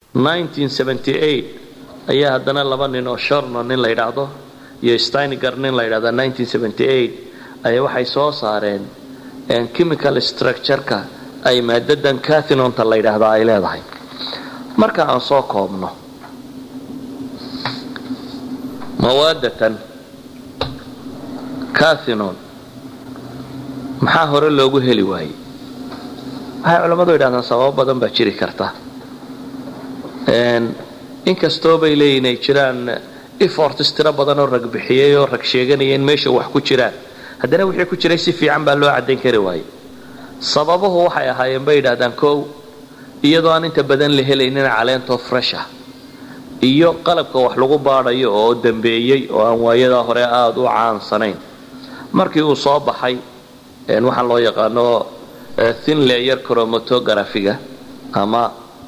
ayaa haddana laba nin oo shorno nin la yidhaahdo iyo steininger nin la yidhahdo ayaa waxay soo saareen chemical structureka ay maadadan cathinonta la yidhaahdaa ay leedahay marka aan soo koobno mawaadatan cathinon maxaa hore loogu heli waayey waxay culammadu yidhahdaan sababo badan baa jiri karta inkastoo bay leeyihin ay jiraan eforts tiro badan oo rag bixiyey oo rag sheeganaya in meesha wax ku jiraan haddana wixii ku jiray si fiican baa loo caddayn kari waayey sababuhu waxay ahaayeen bay yidhahdaan kow iyadoo aan inta badan la helaynin caleentoo fresh ah iyo qalabka wax lagu baadhayo oo dambeeyey oo aan waayadaa hore aada u caansanayn markii uu soo baxay waxaan loo yaqaano thin layer chromatographiga ama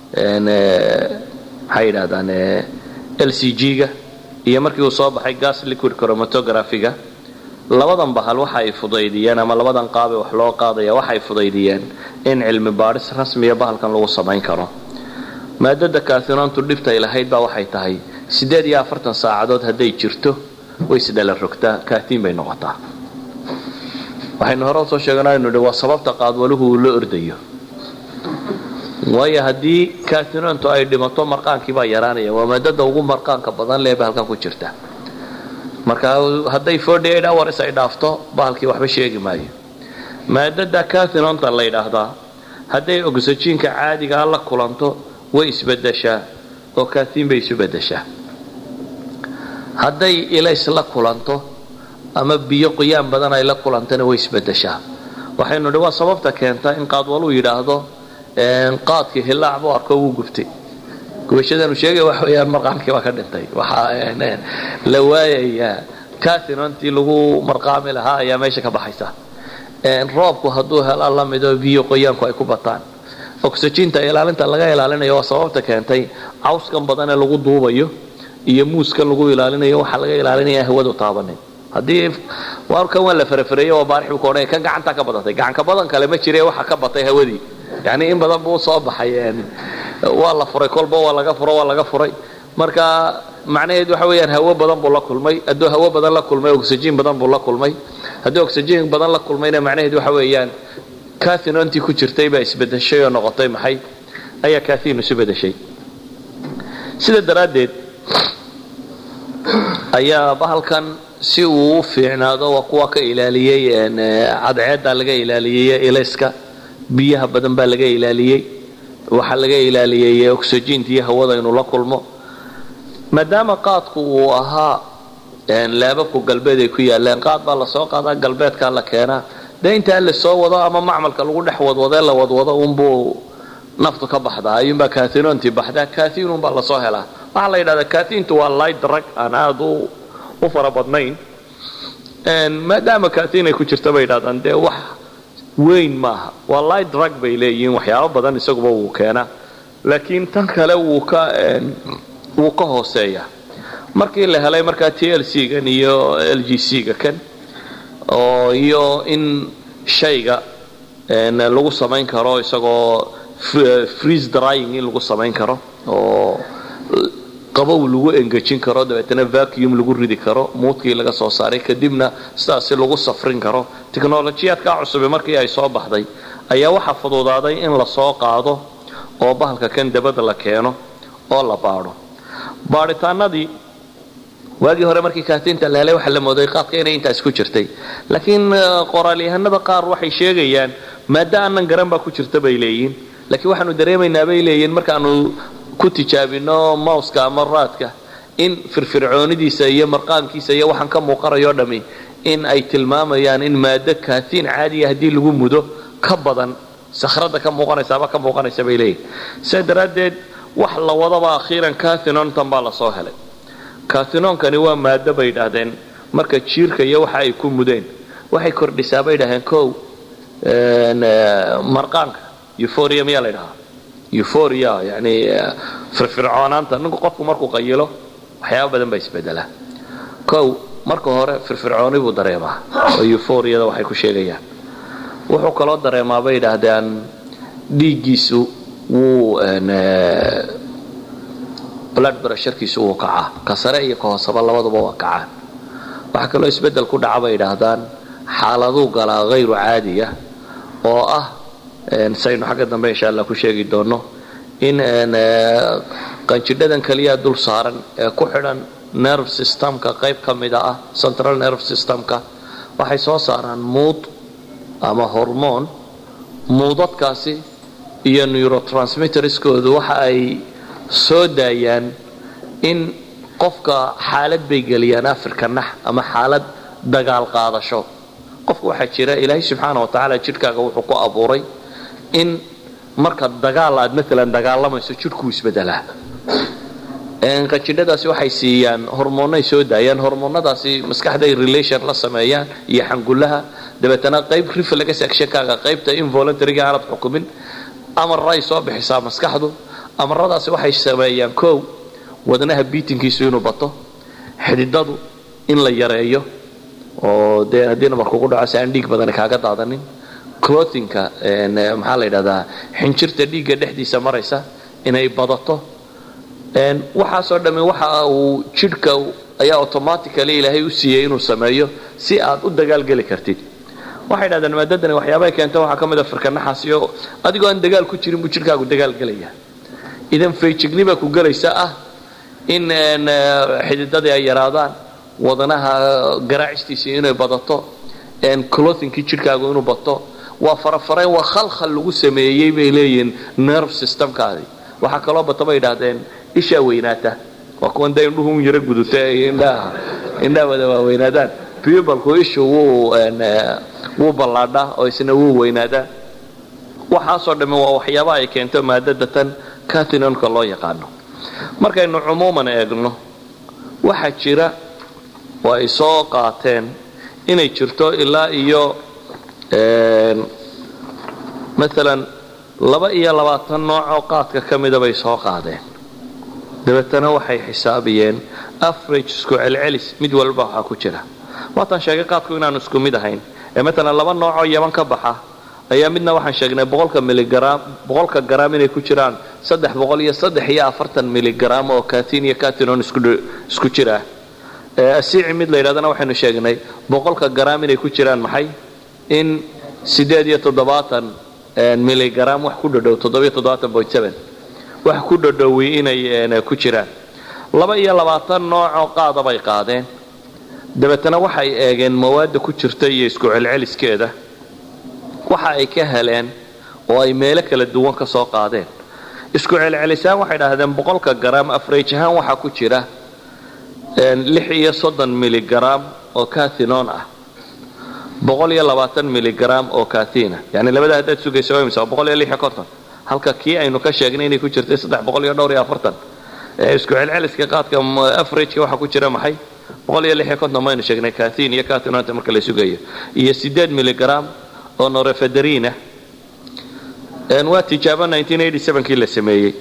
maxay yidhahdaan l c g-ga iyo markii uu soo baxay gas liquid chromatographiga labadan bahal waxa ay fudaydiyeen ama labadan qaabe wax loo qaadaya waxay fudaydiyeen in cilmi baadhis rasmiya bahalkan lagu samayn karo maadada kaatinoontu dhibtay lahayd baa waxay tahay siddeed iyo afartan saacadood hadday jirto way isdhala rogtaa kaatiin bay noqotaa waxaynu hore usoo sheeganaynu hi waa sababta qaadwaluhu uu la ordayo waayo haddii kaatinoontu ay dhimato marqaankii baa yaraanaya waa maadada ugu marqaanka badan lee bahalkan ku jirta marka hadday hours ay dhaafto bahalkii waxba sheegi maayo maadada cathinonta la ydhaahdaa hadday oxyjiinka caadigaa la kulanto way isbedeshaa oo kathin bay isu bedeshaa hadday ilays la kulanto ama biyo qoyaan badan ay la kulantana way isbedeshaa waxaynu dhi waa sababta keenta in qaadwaluu yidhaahdo qaadkii hilaac buu arko wuu gubtay gubashadanu sheegay wax weyaan marqaankii baa ka dhintay waxaa la waayayaa cathinontii lagu marqaami lahaa ayaa meesha ka baxaysa roobku hadduu hela lamido biyo qoyaanku ay ku bataan oxyjiinta ilaalinta laga ilaalinayo waa sababta keentay cawskan badanee lagu duubayo iyo muuskan lagu ilaalinayo waxaa laga ilaalinaya hawadu taabanin haddii warkan waa la farafareeye waa baarix buu ka odhanaya kan gacantaa ka badatay gacanka badan kale ma jire waxa ka batay hawadii yacni in badan buu soo baxay waa la furay kolba waa laga furo waa laga furay marka macnaheed waxa weeyaan hawo badan buu la kulmay hadduu hawo badan la kulmay oxyjiin badan buu la kulmay hadduu oxyjiin badan la kulmayna macnaheed waxa weeyaan cathinontii ku jirtay baa isbedeshay oo noqotay maxay ayaa cathin isu bedeshay sida daraaddeed ayaa bahalkan si uu u fiicnaado waa kuwa ka ilaaliyey cadceeddaa laga ilaaliyey ilayska biyaha badan baa laga ilaaliyey waxaa laga ilaaliyey oxyjiinta iyo hawada inuu la kulmo maadaama qaadku uu ahaa laababku galbeed ay ku yaaleen qaad baa lasoo qaadaa galbeedkaa la keenaa dee intaa la soo wado ama macmalka lagu dhex wadwadee la wadwado unbuu naftu ka baxdaa ayuunbaa kathinontii baxdaa kathinunbaa lasoo helaa waxaa la yidhahdaa kathintu waa light drug aan aada u fara badnayn maadaama kathin ay ku jirta bay yidhahdaan dee wax weyn maaha waa light drug bay leeyihiin waxyaabo badan isaguba wuu keenaa laakiin tan kale wuu ka wuu ka hooseeyaa markii la helay markaa t l c gan iyo l g c ga kan oo iyo in shayga lagu samayn karo isagoo freeze drying in lagu samayn karo oo qabow lagu engejin karo dabeetana vacuum lagu ridi karo muudkii laga soo saaray kadibna sidaasi lagu safrin karo tiknolojiyaadkaa cusubi markii ay soo baxday ayaa waxaa fududaaday in lasoo qaado oo bahalka kan dabada la keeno oo la baadho baadhitaanadii waagii hore markii kaatinta la helay waxaa la mooday qaadka inay intaas ku jirtay laakiin qoraalyahanada qaar waxay sheegayaan maada aanan garan baa ku jirta bay leeyihin laakiin waxaanu dareemaynaa bay leeyihin markaanu ku tijaabino mouska ama raadka in firfircoonidiisa iyo marqaankiisa iyo waxaan ka muuqanayo dhami in ay tilmaamayaan in maado kaatiin caadiya haddii lagu mudo ka badan sakhrada ka muuqanaysaaba ka muuqanaysa bay leeyihin sidaa daraaddeed wax la wadaba akhiiran cathinontan baa lasoo helay cathinoonkani waa maado bay yidhaahdeen marka jiirka iyo waxa ay ku mudeen waxay kordhisaa bay yidhahdeen kow marqaanka euphoria miyaa la ydhahaa euphoria yani firfircoonaanta ninku qofku markuu qayilo waxyaaba badan baa isbedelaa kow marka hore firfircooni buu dareemaa oo euphoriada waxay ku sheegayaan wuxuu kaloo dareemaa bay yidhaahdeen dhiiggiisu wuu blood brasharkiisu wuu kacaa ka sare iyo ka hooseba labaduba waa kacaan waxaa kaloo isbeddel ku dhaca bay idhaahdaan xaaladuu galaa hayru caadiya oo ah saynu xagga dambe insha allah ku sheegi doono in qanjidhadan keliya dul saaran ee ku xidhan nerve systemka qayb ka mida ah central nerve systemka waxay soo saaraan muud ama hormoon muudadkaasi iyo neurotransmitterskoodu waxa ay soo daayaan in qofka xaalad bay geliyaan afrika nax ama xaalad dagaal qaadasho qofka waxaa jira ilaahay subxaana wa tacaala jidhkaaga wuxuu ku abuuray in marka dagaal aad maalan dagaalamayso jidhkuu isbedelaa qanjidhadaasi waxay siiyaan hormoonay soo daayaan hormoonadaasi maskaxday relation la sameeyaan iyo xangullaha dabeetana qayb reflex actionkaaga qaybta involuntaryga aanad xukumin amarray soo bixisaa maskaxdu amaradaasi waxay sameeyaan kow wadnaha biitinkiisu inuu bato xididadu in la yareeyo oo dee haddii nabarkugu dhaco si aan dhiig badani kaaga daadanin clothinka maxaa la yidhahdaa xinjirta dhiigga dhexdiisa maraysa inay badato waxaasoo dhamme waxa uu jidhka ayaa automatically ilaahay u siiyey inuu sameeyo si aad u dagaalgeli kartid waxay dhahdeen maadadani waxyaabahay keenta waxaa ka mid a firkanaxaasiyo adigoo aan dagaal ku jirin buu jidhkaagu dagaalgelaya idan fayjignibaa ku gelaysa ah in xididadii ay yaraadaan wadanaha garaacistiisii inay badato clothinkii jidhkaagu inuu bato waa farafarayn waa khalkhal lagu sameeyey bay leeyihiin nerve systemkaadi waxaa kaloo bata bay idhaahdeen ishaa weynaata waa kuwan dee indhuhu un yaro guduta ay indhaha indhaha wada waaweynaadaan pubalku ishu wuu wuu ballaadhaa oo isna wuu weynaadaa waxaasoo dhamme waa waxyaaba ay keento maadada tan cathinonka loo yaqaano markaynu cumuuman eegno waxaa jira oo ay soo qaateen inay jirto ilaa iyo maalan laba iyo labaatan noocoo qaadka ka mida bay soo qaadeen dabeetana waxay xisaabiyeen average isku celcelis mid walba waxaa ku jira waataan sheegay qaadku inaanu isku mid ahayn ee maalan laba noocoo yaban ka baxa ayaa midna waxaan sheegnay boqolka miligram boqolka garaam inay ku jiraan saddex boqol iyo saddex iyo afartan miligram oo katin iyo katinon isku jira asiici mid la yidhahdana waxaynu sheegnay boqolka garaam inay ku jiraan maxay in sideed iyo toddobaatan miligram wax ku dhadhow toddobiyo toddobaatan point seven wax ku dhadhowi inay ku jiraan laba iyo labaatan noocoo qaada bay qaadeen dabeetana waxay eegeen mawaadda ku jirta iyo isku celceliskeeda waxa ay ka heleen oo ay meelo kala duwan ka soo qaadeen isku celcelisaan waxay dhahdeen boqolka garaam afrage ahaan waxaa ku jira lix iyo soddon miligram oo cathinon ah boqol iyo labaatan miligram oo kathina yani labada haddaad sugaysa waa imisa waa boqol iyo lix iyo konton halka kii aynu ka sheegnay inay ku jirtay saddex boqol iyo dhowr iyo afartan isku celceliska qaadka averageka waxaa ku jira maxay boqol iyo lix iyo konton maynu sheegnay kathin iyo cathinonta marka la sugayo iyo sideed miligram oo norefederina waa tijaabo kii la sameeyey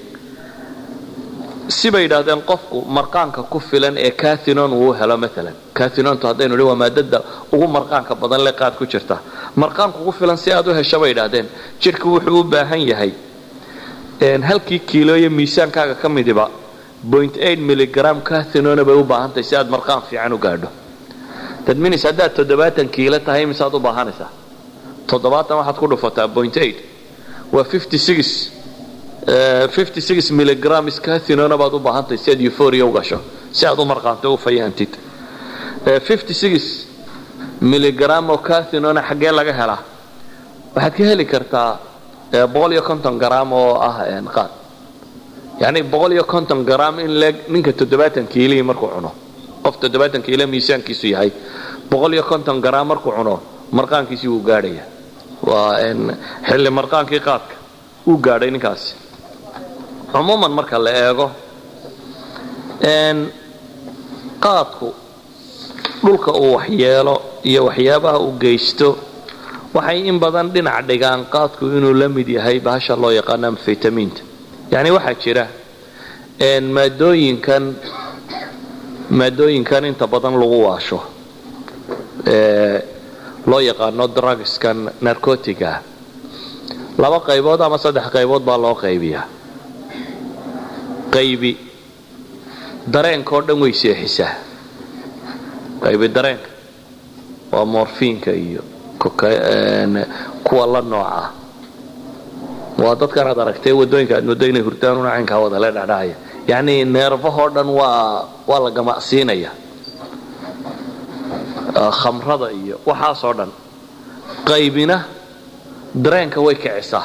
sibay yidhaahdeen qofku marqaanka ku filan ee cathinon uu helo maalan cathinontu haddaynu dhi waa maadada ugu marqaanka badan le qaad ku jirta marqaanku ku filan si aad u hesho bay yidhaahdeen jidhku wuxuu u baahan yahay halkii kiilooyo miisaankaaga ka midiba point eight miligram cathinona bay u baahantahay si aad marqaan fiican u gaadho tadminis haddaad toddobaatan kiilo tahay misaad u baahanaysaa toddobaatan waxaad ku dhufataa point eight waa fifty six fifty six miligrams cathinona baad u baahantahay si aad euphoria u gasho si aad u marqaanto u fayahantid fifty six miligram oo cathinona xaggee laga helaa waxaad ka heli kartaa boqol iyo konton gram oo ah qaad yani boqol iyo konton gram in leeg ninka toddobaatan kiilihii markuu cuno qof toddobaatan kiilo miisaankiisu yahay boqol iyo konton gram markuu cuno marqaankiisii wuu gaadhaya waa xilli marqaankii qaadka wuu gaadhay ninkaasi cumuuman marka la eego qaadku dhulka uu waxyeelo iyo waxyaabaha uu geysto waxay in badan dhinac dhigaan qaadku inuu la mid yahay bahasha loo yaqaano amfetamiinta yacni waxaa jira maadooyinkan maadooyinkan inta badan lagu waasho loo yaqaano drugskan narcotiga laba qaybood ama saddex qaybood baa loo qaybiyaa qaybi dareenka oo dhan way seexisaa qaybi dareenka waa morfiinka iyo kuwa la nooca waa dadkan aad aragtay wadooyinka aad moodo inay hurdaan una caynkaa wadale dhacdhacaya yacni neerfahoo dhan waa waa la gamacsiinaya khamrada iyo waxaasoo dhan qaybina dareenka way kicisaa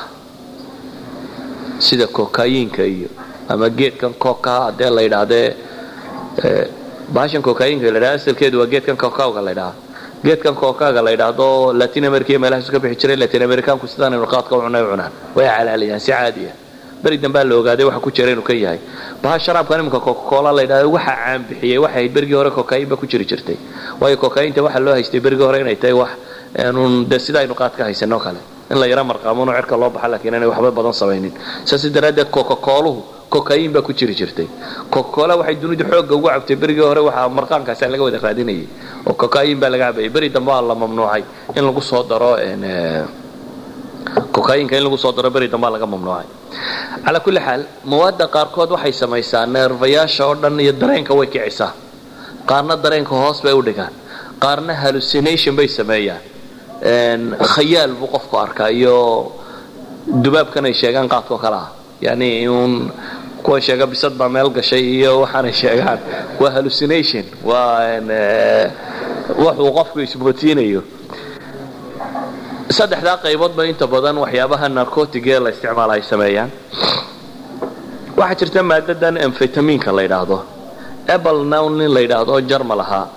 sida kokayinka iyo ama geedkan koka hadee la yidhaahdee bahashan kokayinka la ydhahda asalkeedu waa geedkan kokawga la ydhahaa geedkan kokaga la yidhaahdo latin america iyo meelahaasu ka bixi jiray latin americaanku sidaanaynu qaadka u cunay u cunaan way calaalayaan si caadiya beri dambaa la ogaaday waxa ku jira inuu kan yahay baha sharaabkan iminka cocacola la yidhahdo waxa caan bixiyey waxay ahayd berigii hore kokain ba ku jiri jirtay waayo kokainta waxa loo haystay berigii hore inay tahay wax de sida aynu qaad ka haysano kale in la yaro marqaamono cerka loo baxa laakiin inay waxba badan samaynin saas daraaddeed cocacooluhu kokain baa ku jiri jirtay cocacola waxay dunidu xoogga ugu cabtay berigii hore waxaa marqaankaasa laga wada raadinayay oo cocain baa laga cabayay beri dambe waa la mamnuucay in lagu soo daro cocainka in lagu soo daro beri dambaa laga mamnuucay calaa kulli xaal mawaadda qaarkood waxay samaysaa neerfayaasha oo dhan iyo dareenka way kicisaa qaarna dareenka hoos bay u dhigaan qaarna hallucination bay sameeyaan khayaal buu qofku arkaa iyo dubaabkan ay sheegaan qaadkoo kale ah yani uun kuwa sheega bisad baa meel gashay iyo waxaanay sheegaan waa hallucination waa wuxuu qofku ismootiinayo saddexdaa qayboodba inta badan waxyaabaha narcotig ee la isticmaala ay sameeyaan waxaa jirta maadadan amfetaminka la yidhaahdo apple nown nin la yidhaahdo jarmal ahaa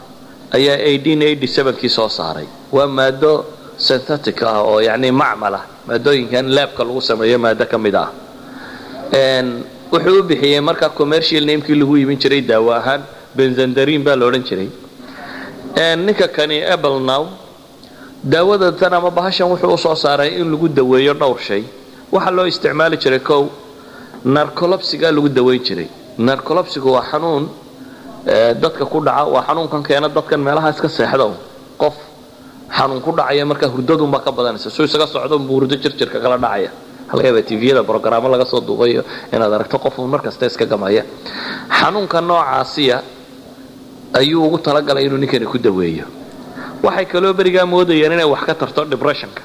ayaa kii soo saaray waa maado synthetic ah oo yani macmal ah maadooyinkan laabka lagu sameeyo maado ka mid ah wuxuu u bixiyey markaa commercial namekii lagu iibin jiray daawo ahaan benzandarin baa la odhan jiray ninka kani apple now daawada tan ama bahashan wuxuu usoo saaray in lagu daweeyo dhowr shay waxaa loo isticmaali jiray kow narcolopsiga lagu daweyn jiray narcolopsigu waa xanuun dadka ku dhaca waa xanuunkan keena dadkan meelaha iska seexda qof xanuun ku dhacaya markaa hurdadunbaa ka badanaysa suu isaga socdo buu hurdo jirjirka kala dhacaya halgaba tviyada brogaraamo laga soo duubayo inaad aragto qof mar kasta iska gamaya xanuunka noocaasiya ayuu ugu talagalay inuu ninkani ku daweeyo waxay kaloo berigaa moodayeen inay wax ka tarto depressionka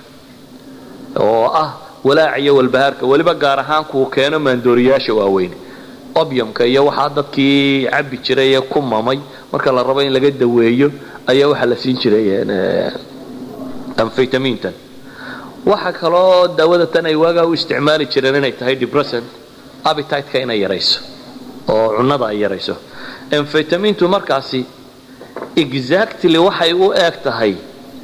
oo ah walaac iyo walbahaarka weliba gaar ahaan kuu keeno maandooriyaasha waaweyn obyumka iyo waxaa dadkii cabbi jiray ee ku mamay marka la rabo in laga daweeyo ayaa waxaa la siin jiray amfetamintan waxa kaloo daawada tan ay waagaa u isticmaali jireen inay tahay depressant appetite-ka inay yarayso oo cunnada ay yarayso amfetamintu markaasi exactly waxay u eeg tahay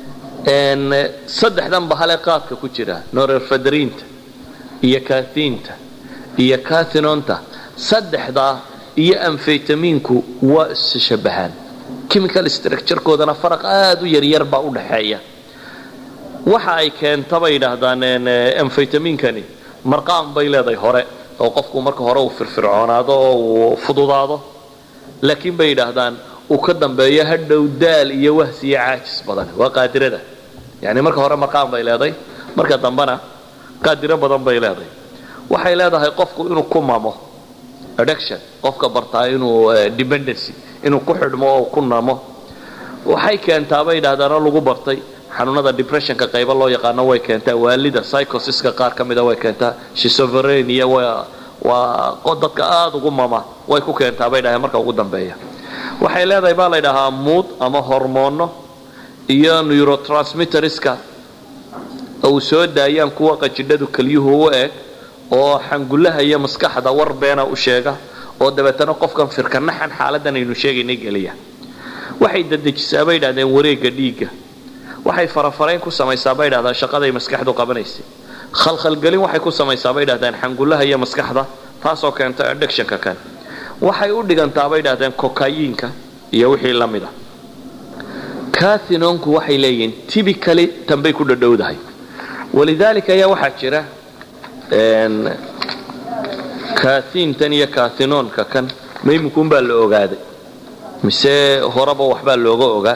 saddexdan bahale qaadka ku jira norerfadrinta iyo kathiinta iyo kathinonta saddexdaa iyo amfetaminku waa isshabahaan chemical structurekoodana faraq aada u yaryar baa u dhaxeeya waxa ay keenta bay yidhaahdaan amfetaminkani marqaan bay leedahay hore oo qofku marka hore uu firfircoonaado oo uu fududaado laakiin bay yidhaahdaan uu ka dambeeyo hadhow daal iyo wahsi iyo caajis badan waa qaadirada yani marka hore marqaan bay leedahay marka dambena qaadiro badan bay leedahay waxay leedahay qofku inuu ku mamo addiction qofka bartaa inuu dependency inuu ku xidhmo oo ku namo waxay keentaa bay yidhahdaan oo lagu bartay xanuunada depressionka qaybo loo yaqaano way keentaa waalida psychosiska qaar ka mida way keentaa shisoverenia waa dadka aada ugu mama way ku keentaa bay dhahdeen marka ugu dambeeya waxay leedahay baa la ydhahaa muud ama hormoono iyo neurotransmitterska uu soo daayaan kuwa qajidhadu kelyuhu u eg oo xangullaha iyo maskaxda war beena u sheega oo dabeetana qofkan firkanaxan xaaladan aynu sheegaynay geliya waxay dadejisaa bay yidhahdeen wareegga dhiigga waxay farafarayn ku samaysaa bay yidhahdaan shaqaday maskaxdu qabanaysay khalkhalgelin waxay ku samaysaa bay yidhahdeen xangullaha iyo maskaxda taasoo keenta addictionka kan waxay u dhigantaa bay yidhahdeen kokayiinka iyo wixii la mid a kathinonku waxay leeyihiin tibically tanbay ku dhadhowdahay walidaalika ayaa waxaa jira kathiintan iyo kathinoonka kan maymukunbaa la ogaaday mise horeba waxbaa looga ogaa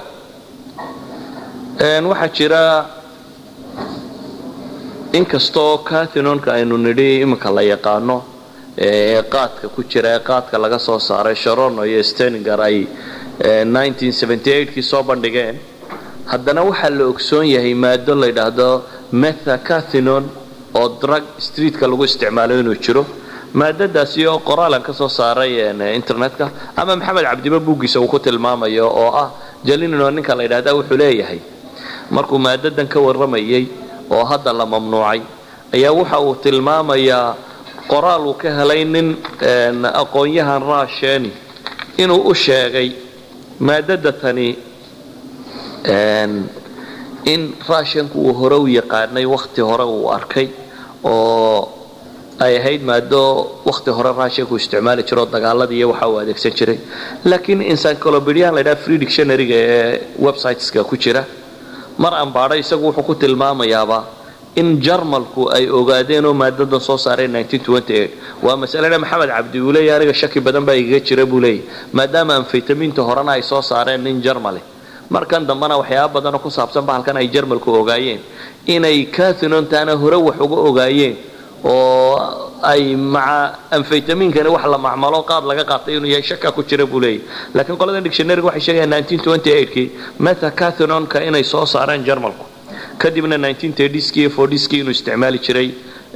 waxaa jira inkastoo kathinonka aynu nidhi iminka la yaqaano ee qaadka ku jira ee qaadka laga soo saaray sharono iyo steninger ay kii soo bandhigeen haddana waxaa la ogsoon yahay maado la yidhaahdo methacathinon oo drug streetka lagu isticmaalo inuu jiro maadadaasi oo qoraalan ka soo saaray internetka ama maxamed cabdiba buuggiisa uu ku tilmaamayo oo ah jalinino ninka la yidhahda wuxuu leeyahay markuu maadadan ka warramayay oo hadda la mamnuucay ayaa waxa uu tilmaamayaa qoraal uu ka helay nin aqoon-yahan raasheni inuu u sheegay maadada tani in raashanku uu hore u yaqaanay wakhti hore uu arkay oo ay ahayd maado wakhti hore raashanku isticmaali jiroo dagaaladii iyo waxa uu adeegsan jiray laakiin encyclopediahan la ydhaha free dictionaryga ee websiteska ku jira mar ambaadho isagu wuxuu ku tilmaamayaaba in jarmalku ay ogaadeen oo maadadan soo saareen waa masalena maxamed cabdi uu leeyahy aniga shaki badan baa igaga jira buu leeyahy maadaama amfaytaminta horena ay soo saareen nin jarmale markan dambena waxyaaba badanoo ku saabsan bahalkan ay jarmalku ogaayeen inay cathinontaana hore wax uga ogaayeen oo ay maca amfaytaminkani wax la macmalo qaad laga qaatay inuu yahay shaka ku jira buu leeyahy laakiin qolada dictionaryga waxay sheegayaan kii methacathinonka inay soo saareen jarmalku kadibna kii iyo kii inuu isticmaali jiray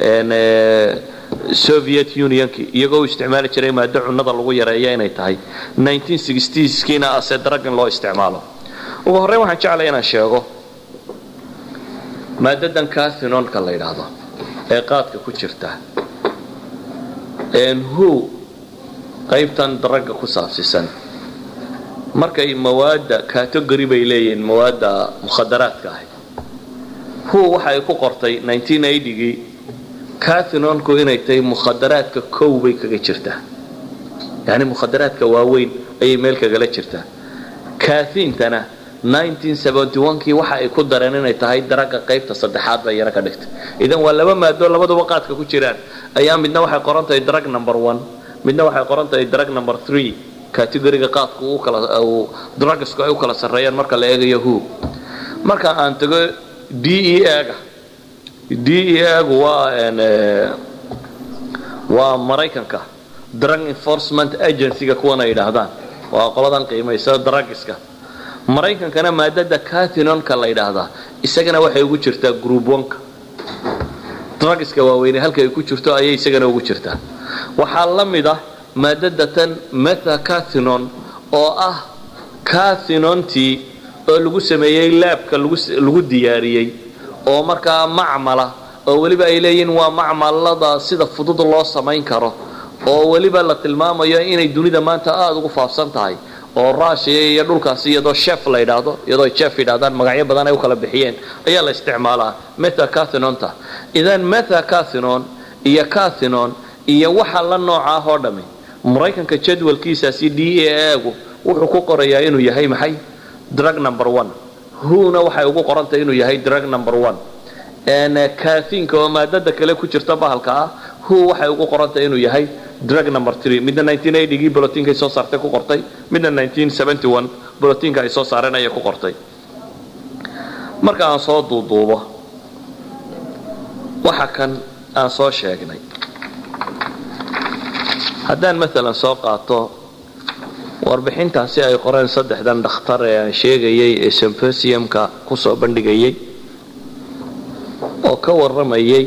soviet unionki iyagoo u isticmaali jiray maado cunada lagu yareeya inay tahay kiina ase dragon loo isticmaalo ugu horreyn waxaan jeclay inaan sheego maadadan cathinonka la yidhaahdo ee qaadka ku jirta hu qaybtan dragga ku saabsisan markay mawaadda category bay leeyihiin mawaadda mukhadaraadka ahi hu waxa ay ku qortay gii cathinonku inay tahay mukhadaraadka kow bay kaga jirtaa yani mukhadaraadka waaweyn ayay meel kagala jirtaa kathintana kii waxa ay ku dareen inay tahay daragga qaybta saddexaad bay yana ka dhigtay idan waa laba maado labaduba qaadka ku jiraan ayaa midna waxay qoran tahay drug number one midna waxay qoran tahay drug number three categoriga qaadku drugsku ay u kala sarreeyaan marka la eegayo hu marka aan tago d e ga d e gu waa waa maraykanka drug enforcement agencyga kuwan ay yidhaahdaan waa qoladan qiimaysa drugiska maraykankana maadada cathinonka la yidhaahdaa isagana waxay ugu jirtaa group onka drugiska waaweyne halka ay ku jirto ayay isagana ugu jirtaa waxaa la mid ah maadada tan methacathinon oo ah cathinontii oo lagu sameeyey laabka lagu diyaariyey oo markaa macmala oo weliba ay leeyihiin waa macmalada sida fudud loo samayn karo oo weliba la tilmaamayo inay dunida maanta aada ugu faafsan tahay oo rushiya iyo dhulkaasi iyadoo chef la yidhaahdo iyadoo chef yidhahdaan magacyo badan ay u kala bixiyeen ayaa la isticmaalaa methacathinonta idan methacathinon iyo cathinon iyo waxa la noocaah oo dhammi maraykanka jadwalkiisaasi d a gu wuxuu ku qorayaa inuu yahay maxay drug number one huna waxay ugu qorantay inuu yahay drug number one kathinka oo maadada kale ku jirta bahalka ah hu waxay ugu qorantay inuu yahay drug number three midna gii bolotinka ay soo saartay ku qortay midna bolotinka ay soo saareen ayay ku qortay marka aan soo duuduubo waxa kan aan soo sheegnay haddaan maalan soo qaato warbixintaasi ay qoreen saddexdan dhakhtar ee aan sheegayay ee symposiumka ku soo bandhigayay oo ka warramayay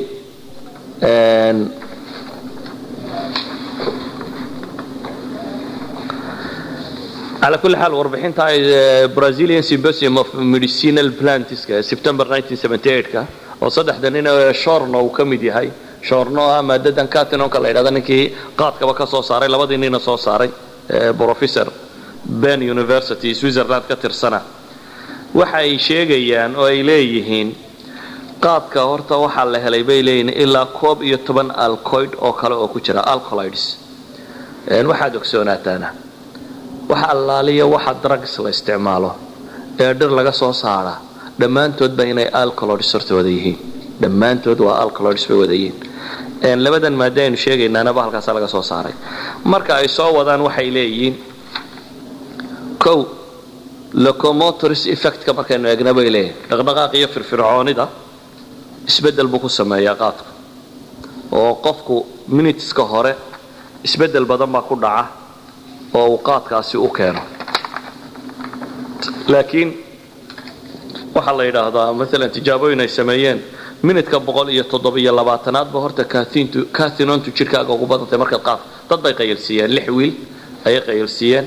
على كل حال warbixinta brazilian symposium of medicinal plantska ee september 1978ka oo saddexda nin shorno uu ka mid yahay shorno ah maadadan catinonka la yidhahda ninkii qaadkaba ka soo saaray labadii nina soo saaray professor ben university switzerland ka tirsana waxa ay sheegayaan oo ay leeyihiin qaadka horta waxaa la helay bay leeyihiin ilaa koob iyo toban alcoid oo kale oo ku jira alcolides waxaad ogsoonaataana waxa allaaliya waxa drugs la isticmaalo ee dhir laga soo saara dhammaantoodba inay alcoloids horta wada yihiin dhammaantood waa alcoloids bay wada yihiin labadan maada aynu sheegaynaanaba halkaasa laga soo saaray marka ay soo wadaan waxay leeyihiin kow locomotors effectka markaynu eegna bay leeyihin dhaqdhaqaaq iyo firfircoonida isbeddel buu ku sameeyaa qaadku oo qofku minuteska hore isbeddel badan baa ku dhaca oo uu qaadkaasi u keeno laakiin waxaa la yidhaahdaa maalan tijaabooyin ay sameeyeen minidka boqol iyo toddobiyo labaatanaadba horta cathinontu jidhkaaga ugu badantay markaad qaad dad bay qayilsiiyeen lix wiil ayay qayilsiiyeen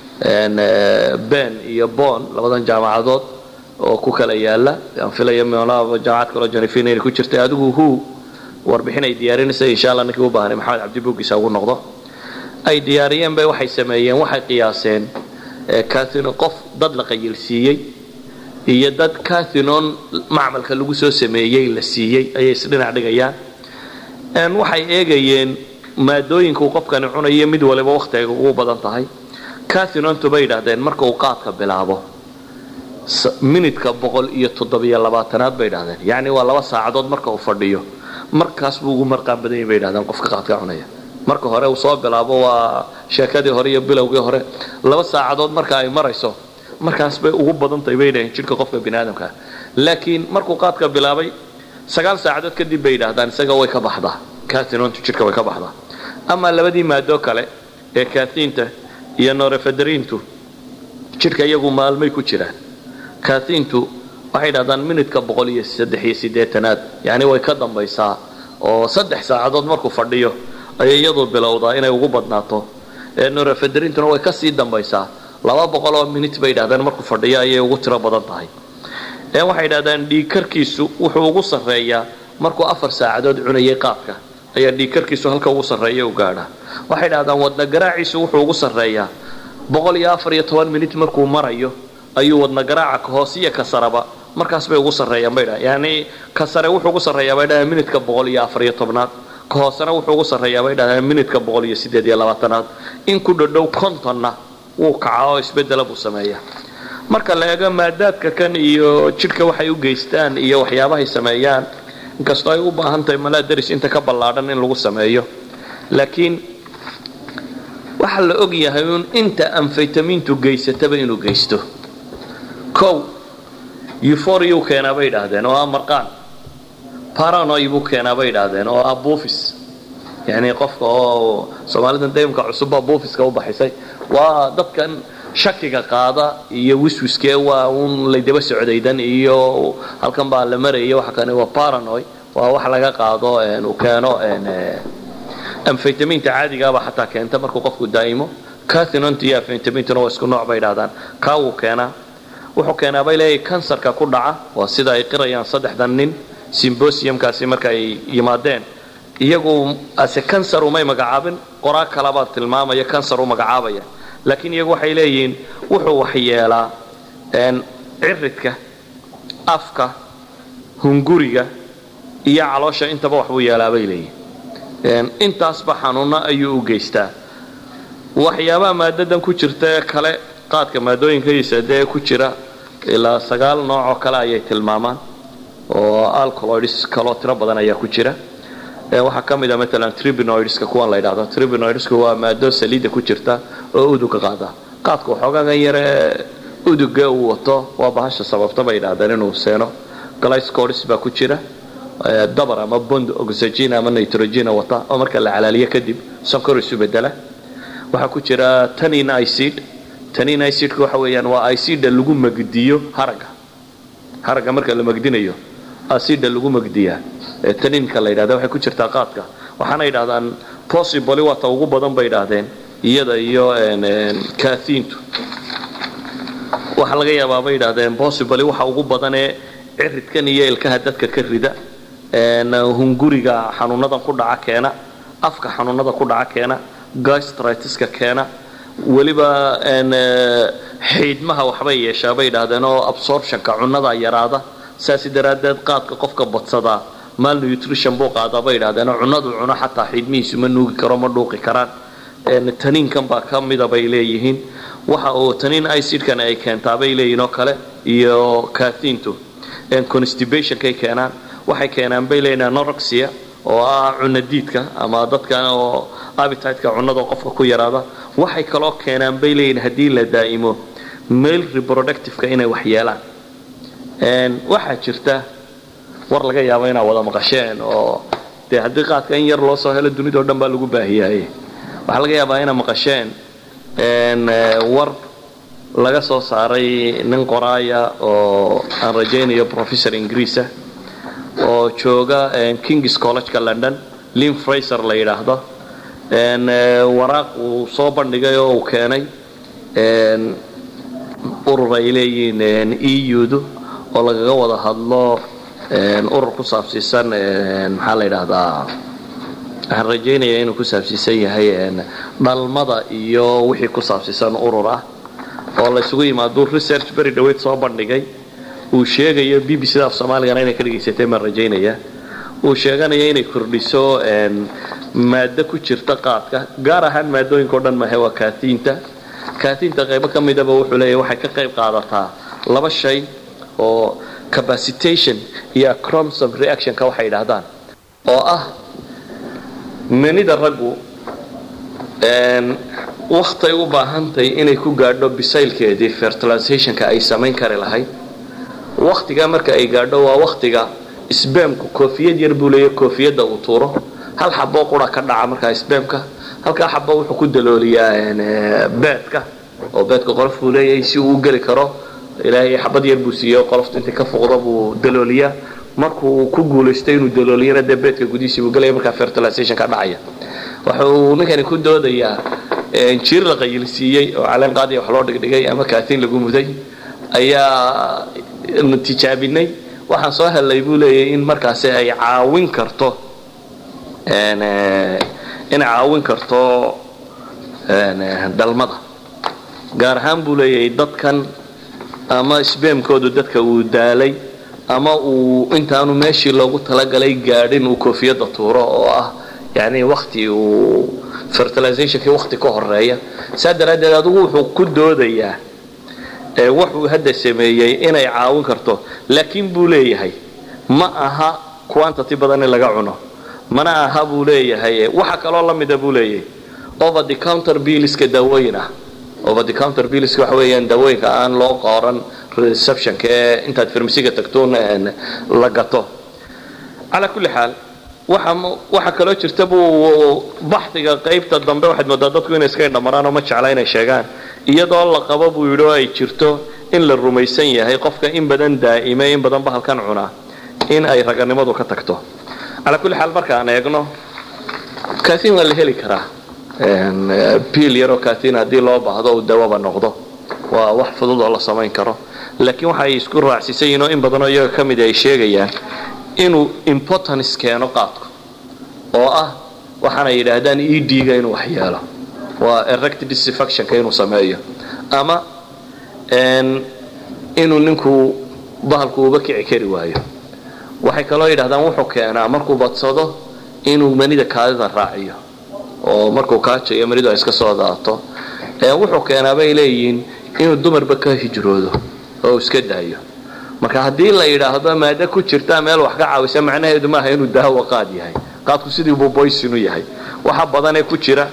ben iyo bon labadan jaamacadood oo ku kala yaala aan filaya meelaha jaamacad kaloo janifin inay ku jirtay adigu hu warbixin ay diyaarinaysa insha allah ninkii u baahnay maxamed cabdi buuggiisa ugu noqdo ay diyaariyeen bay waxay sameeyeen waxay qiyaaseen cathinon qof dad la qayilsiiyey iyo dad cathinon macmalka lagu soo sameeyey la siiyey ayay isdhinac dhigayaan waxay eegayeen maadooyinka uu qofkani cunayo mid waliba wakhtiga ugu badan tahay cathinontu bay yidhahdeen marka uu qaadka bilaabo minidka boqol iyo toddobiyo labaatanaad bay yidhahdeen yacni waa laba saacadood marka uu fadhiyo markaas buu ugu marqaan badan yahy bay yidhahdeen qofka qaadka cunaya marka hore uu soo bilaabo waa sheekadii hore iyo bilowgii hore laba saacadood marka ay marayso markaas bay ugu badantahay bay yidhahdeen jidhka qofka bini aadamkaa laakiin markuu qaadka bilaabay sagaal saacadood kadib bay yidhahdaan isaga way ka baxdaa cathinontu jidhka way ka baxdaa amaa labadii maado kale ee kathiinta iyo norefederintu jidhka iyagu maalmay ku jiraan kathiintu waxay dhahdaan minidka boqol iyo saddex iyo siddeetanaad yacni way ka dambaysaa oo saddex saacadood markuu fadhiyo ayay iyadu bilowdaa inay ugu badnaato norefederintuna way kasii dambaysaa laba boqol oo minit bay yidhahdeen markuu fadhiyo ayay ugu tiro badan tahay waxay yidhahdaan dhiigkarkiisu wuxuu ugu sarreeyaa markuu afar saacadood cunayay qaadka ayaa dhiigkarkiisu halka ugu sarreeya u gaadhaa waxay dhahdaan wadna garaaciisu wuxuu ugu sarreeyaa boqol iyo afar iyo toban minit markuu marayo ayuu wadna garaaca ka hoos iyo ka saraba markaas bay ugu sarreeyaan bay dhahan yacni ka sare wuxuu ugu sarreeyaa bay dhahaan minidka boqol iyo afar iyo tobnaad ka hoosena wuxuu ugu sarreeyaa bay dhahdaan minidka boqol iyo siddeed iyo labaatanaad in ku dhadhow kontonna wuu kacaa oo isbeddela buu sameeyaa marka la eego maadaadka kan iyo jidhka waxay u geystaan iyo waxyaabahay sameeyaan inkastoo ay u baahan tahay malaa daris inta ka ballaadhan in lagu sameeyo laakiin waxaa la og yahay uun inta amfaytamiintu geysataba inuu geysto kow euphoriyu keenaa bay idhaahdeen oo ah marqaan paranoy buu keenaa bay idhaahdeen oo ah buufis yacni qofka oo soomaalidan daymka cusubba buufiska u baxisay waa dadkan shakiga qaada iyo wiswiskee waa uun laydaba socdaydan iyo halkan baa la maraya waxa kani waa paranoy waa wax laga qaado uu keeno amfaytamiinta caadigaaba xataa keenta markuu qofku daa'imo cathinont iyo amfaytamintuna waa isku nooc bay idhahdaan kaa wuu keenaa wuxuu keenaa bay leeyahay kansarka ku dhaca waa sida ay qirayaan saddexdan nin symbosiumkaasi marka ay yimaadeen iyagu ase kansar umay magacaabin qoraa kalabaa tilmaamaya kansar u magacaabaya laakiin iyagu waxay leeyihiin wuxuu waxyeelaa ciridka afka hunguriga iyo caloosha intaba waxbuu yeelaa bay leeyihin intaasba xanuunno ayuu u geystaa waxyaabaha maadadan ku jirta ee kale qaadka maadooyinkiisa dee ku jira ilaa sagaal nooc oo kale ayay tilmaamaan oo alcoloids kaloo tiro badan ayaa ku jira waxaa ka mid a maalan tribinoidska kuwan la ydhahdo tribinoidsku waa maado saliidda ku jirta oo uduga qaada qaadka waxoogagan yare uduga uu wato waa bahasha sababta bay yidhahdeen inuu seeno glycoris baa ku jira dabar ama bond oxygen ama nitrogen wata oo marka la calaaliyo kadib sonkor isu bedela waxaa ku jira tanin icid tanin icidka waxa weeyaan waa icida lagu magdiyo haragga haragga marka la magdinayo acida lagu magdiyaa taninka la yidhahda waxay ku jirtaa qaadka waxaana yidhahdaan possibly waata ugu badan bay yidhaahdeen iyada iyo kathiintu waxaa laga yaabaa bay yidhahdeen possibly waxa ugu badanee ciridkan iyo ilkaha dadka ka rida hunguriga xanuunadan ku dhaca keena afka xanuunada ku dhaca keena gastritiska keena weliba xiidmaha waxbay yeeshaa bay yidhaahdeen oo absorptionka cunnada yaraada saasi daraaddeed qaadka qofka badsadaa mal nutrition buu qaadaa bay yidhahdeen oo cunnadu cuno xataa xiidmihiisu ma nuugi karo ma dhuuqi karaan taniinkan baa ka mida bay leeyihiin waxa uu taniin icidkan ay keentaa bay leeyihiin oo kale iyo kathiintu constibationkay keenaan waxay keenaan bay leeyihin anorexia oo ah cunno diidka ama dadkan oo abititeka cunnada qofka ku yaraada waxay kaloo keenaan bay leeyihin haddii la daa'imo male reproductiveka inay wax yeelaan waxaa jirta war laga yaabo inaad wada maqasheen oo dee haddii qaadka in yar loo soo helo dunidao dhan baa lagu baahiyaye waxaa laga yaabaa inaa maqasheen war laga soo saaray nin qoraaya oo aan rajaynayo professor ingiriisa oo jooga kings collegeka london lin fraser la yidhaahdo waraaq uu soo bandhigay oo uu keenay urur ay leeyihiin eu-du oo lagaga wada hadlo urur ku saabsiisan maxaa la yidhaahdaa waxaan rajaynaya inuu ku saabsiisan yahay dhalmada iyo wixii ku saabsiisan urur ah oo la isugu yimaaduu research beri dhaweyd soo bandhigay uu sheegayo b b c da af soomaaligana inay ka dhegaysateen baan rajaynaya uu sheeganaya inay kordhiso maado ku jirta qaadka gaar ahaan maadooyinka o dhan mahe waa kaatiinta kaatiinta qaybo ka midaba wuxuu leeyahy waxay ka qayb qaadataa laba shay oo capacitation iyo acromsom reactionka waxay yidhaahdaan oo ah manida raggu waktay u baahantahay inay ku gaadho bisaylkeedii fertilizationka ay samayn kari lahayd waktigaa marka ay gaadho waa waktiga sbamku koofiyad yar buu leeya koofiyadda uu tuuro hal xaboo qura ka dhaca markaa sbamka halkaa xabo wuxuu ku dalooliyaa beedka oo beedka qolof buu leeyahay si uu u geli karo ilaahay xabad yar buu siiye qoloftu intay ka fuqdo buu dalooliyaa markuu ku guulaysto inuu dalooliyana dee beedka gudihiisii buu gelaya markaa fertilization ka dhacaya wuxuu ninkani ku doodayaa jiir la qayilsiiyey oo caleen qaadiya wax loo dhigdhigay ama kaatiin lagu muday ayaa tijaabinay waxaan soo hellay buu leeyahay in markaasi ay caawin karto inay caawin karto dhalmada gaar ahaan buu leeyahay dadkan ama sbamkoodu dadka uu daalay ama uu intaanu meeshii loogu talagalay gaadhin uu koofiyadda tuuro oo ah yani wakti uu fertilizationkii wakti ka horeeya saa daraaddeed adigu wuxuu ku doodayaa wuxuu hadda sameeyey inay caawin karto laakiin buu leeyahay ma aha quantity badan in laga cuno mana aha buu leeyahay waxa kaloo la mida buu leeyahay over the counter billiska daawooyin ah over the counter billiska waxa weeyaan daawooyinka aan loo qooran receptionka ee intaad farmasiga tagtoon la gato calaa kulli xaal waxa kaloo jirta buu baxdiga qaybta dambe waxaad moodaa dadku inay iska indhamaraan oo ma jecla inay sheegaan iyadoo la qabo buu yidhi oo ay jirto in la rumaysan yahay qofka in badan daa'ime in badan bahalkan cunaa in ay raganimadu ka tagto calaa kulli xaal markaan eegno katiin waa la heli karaa biil yaroo katiin haddii loo baahdo uu dawaba noqdo waa wax fudud oo la samayn karo laakiin waxa ay isku raacsiisan yihiin oo in badanoo iyaga ka mid ay sheegayaan inuu importance keeno qaadku oo ah waxaana yidhaahdaan e d-ga inuu wax yeelo waa erect disfactionka inuu sameeyo ama inuu ninku bahalku uba kici kari waayo waxay kaloo yidhahdaan wuxuu keenaa markuu badsado inuu manida kaadida raaciyo oo markuu kaajayo manidu ay iska soo daato wuxuu keenaa bay leeyihiin inuu dumarba ka hijroodo oo iska daayo marka haddii la yidhaahdo maado ku jirta meel wax ka caawisa macnaheedu maaha inuu daawo qaad yahay qaadku sidii buu boysinu yahay waxa badanee ku jira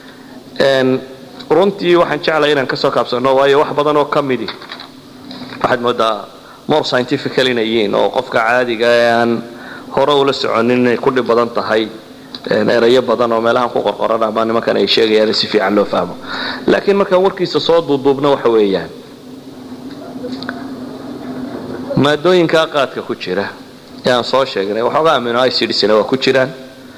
runtii waxaan jeclay inaan kasoo kaabsano waayo wax badan oo ka midi waxaad moodaa more scientifical inay yihiin oo qofka caadiga ee aan hore ula soconin inay ku dhib badan tahay erayo badan oo meelahan ku qorqoran ama nimankan ay sheegayaan si fiican loo fahmo laakiin markaan warkiisa soo duuduubna waxa weeyaan maadooyinkaa qaadka ku jira ee aan soo sheegnay waxoogaa amino icidsna waa ku jiraan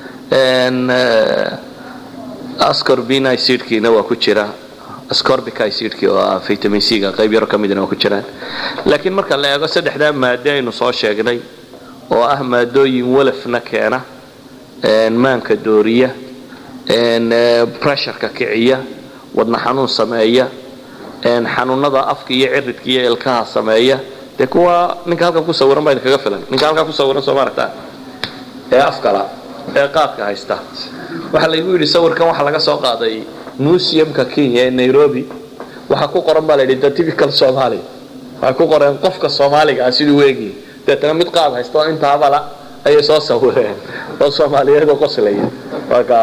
ascorbin icidkiina waa ku jira ascorbic icidki oo ah vitamin c-ga qayb yaro ka midna waa ku jiraan laakiin marka la eego saddexdaa maade aynu soo sheegnay oo ah maadooyin walafna keena maanka dooriya pressureka kiciya wadna xanuun sameeya xanuunada afka iyo ciridka iyo ilkaha sameeya dee kuwa ninka halkan ku sawiran baa idinkaga filan ninka halkan ku sawiran soo maaragtaa ee afkala ee qaadka haysta waxaa laygu yidhi sawirkan waxaa laga soo qaaday museumka kenya ee nairobi waxaa ku qoran baa la yidhi the typical somali waxay ku qoreen qofka soomaaliga ah siduu eegi deetana mid qaad haysta oo intaabala ayay soo sawireen oo soomaaliyeedoo qoslaya marka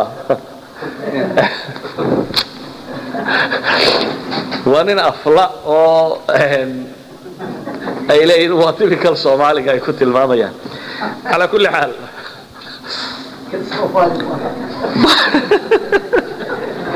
waa nin afla oo ay leeyihin waa typical soomaaliga ay ku tilmaamayaan calaa kulli xaal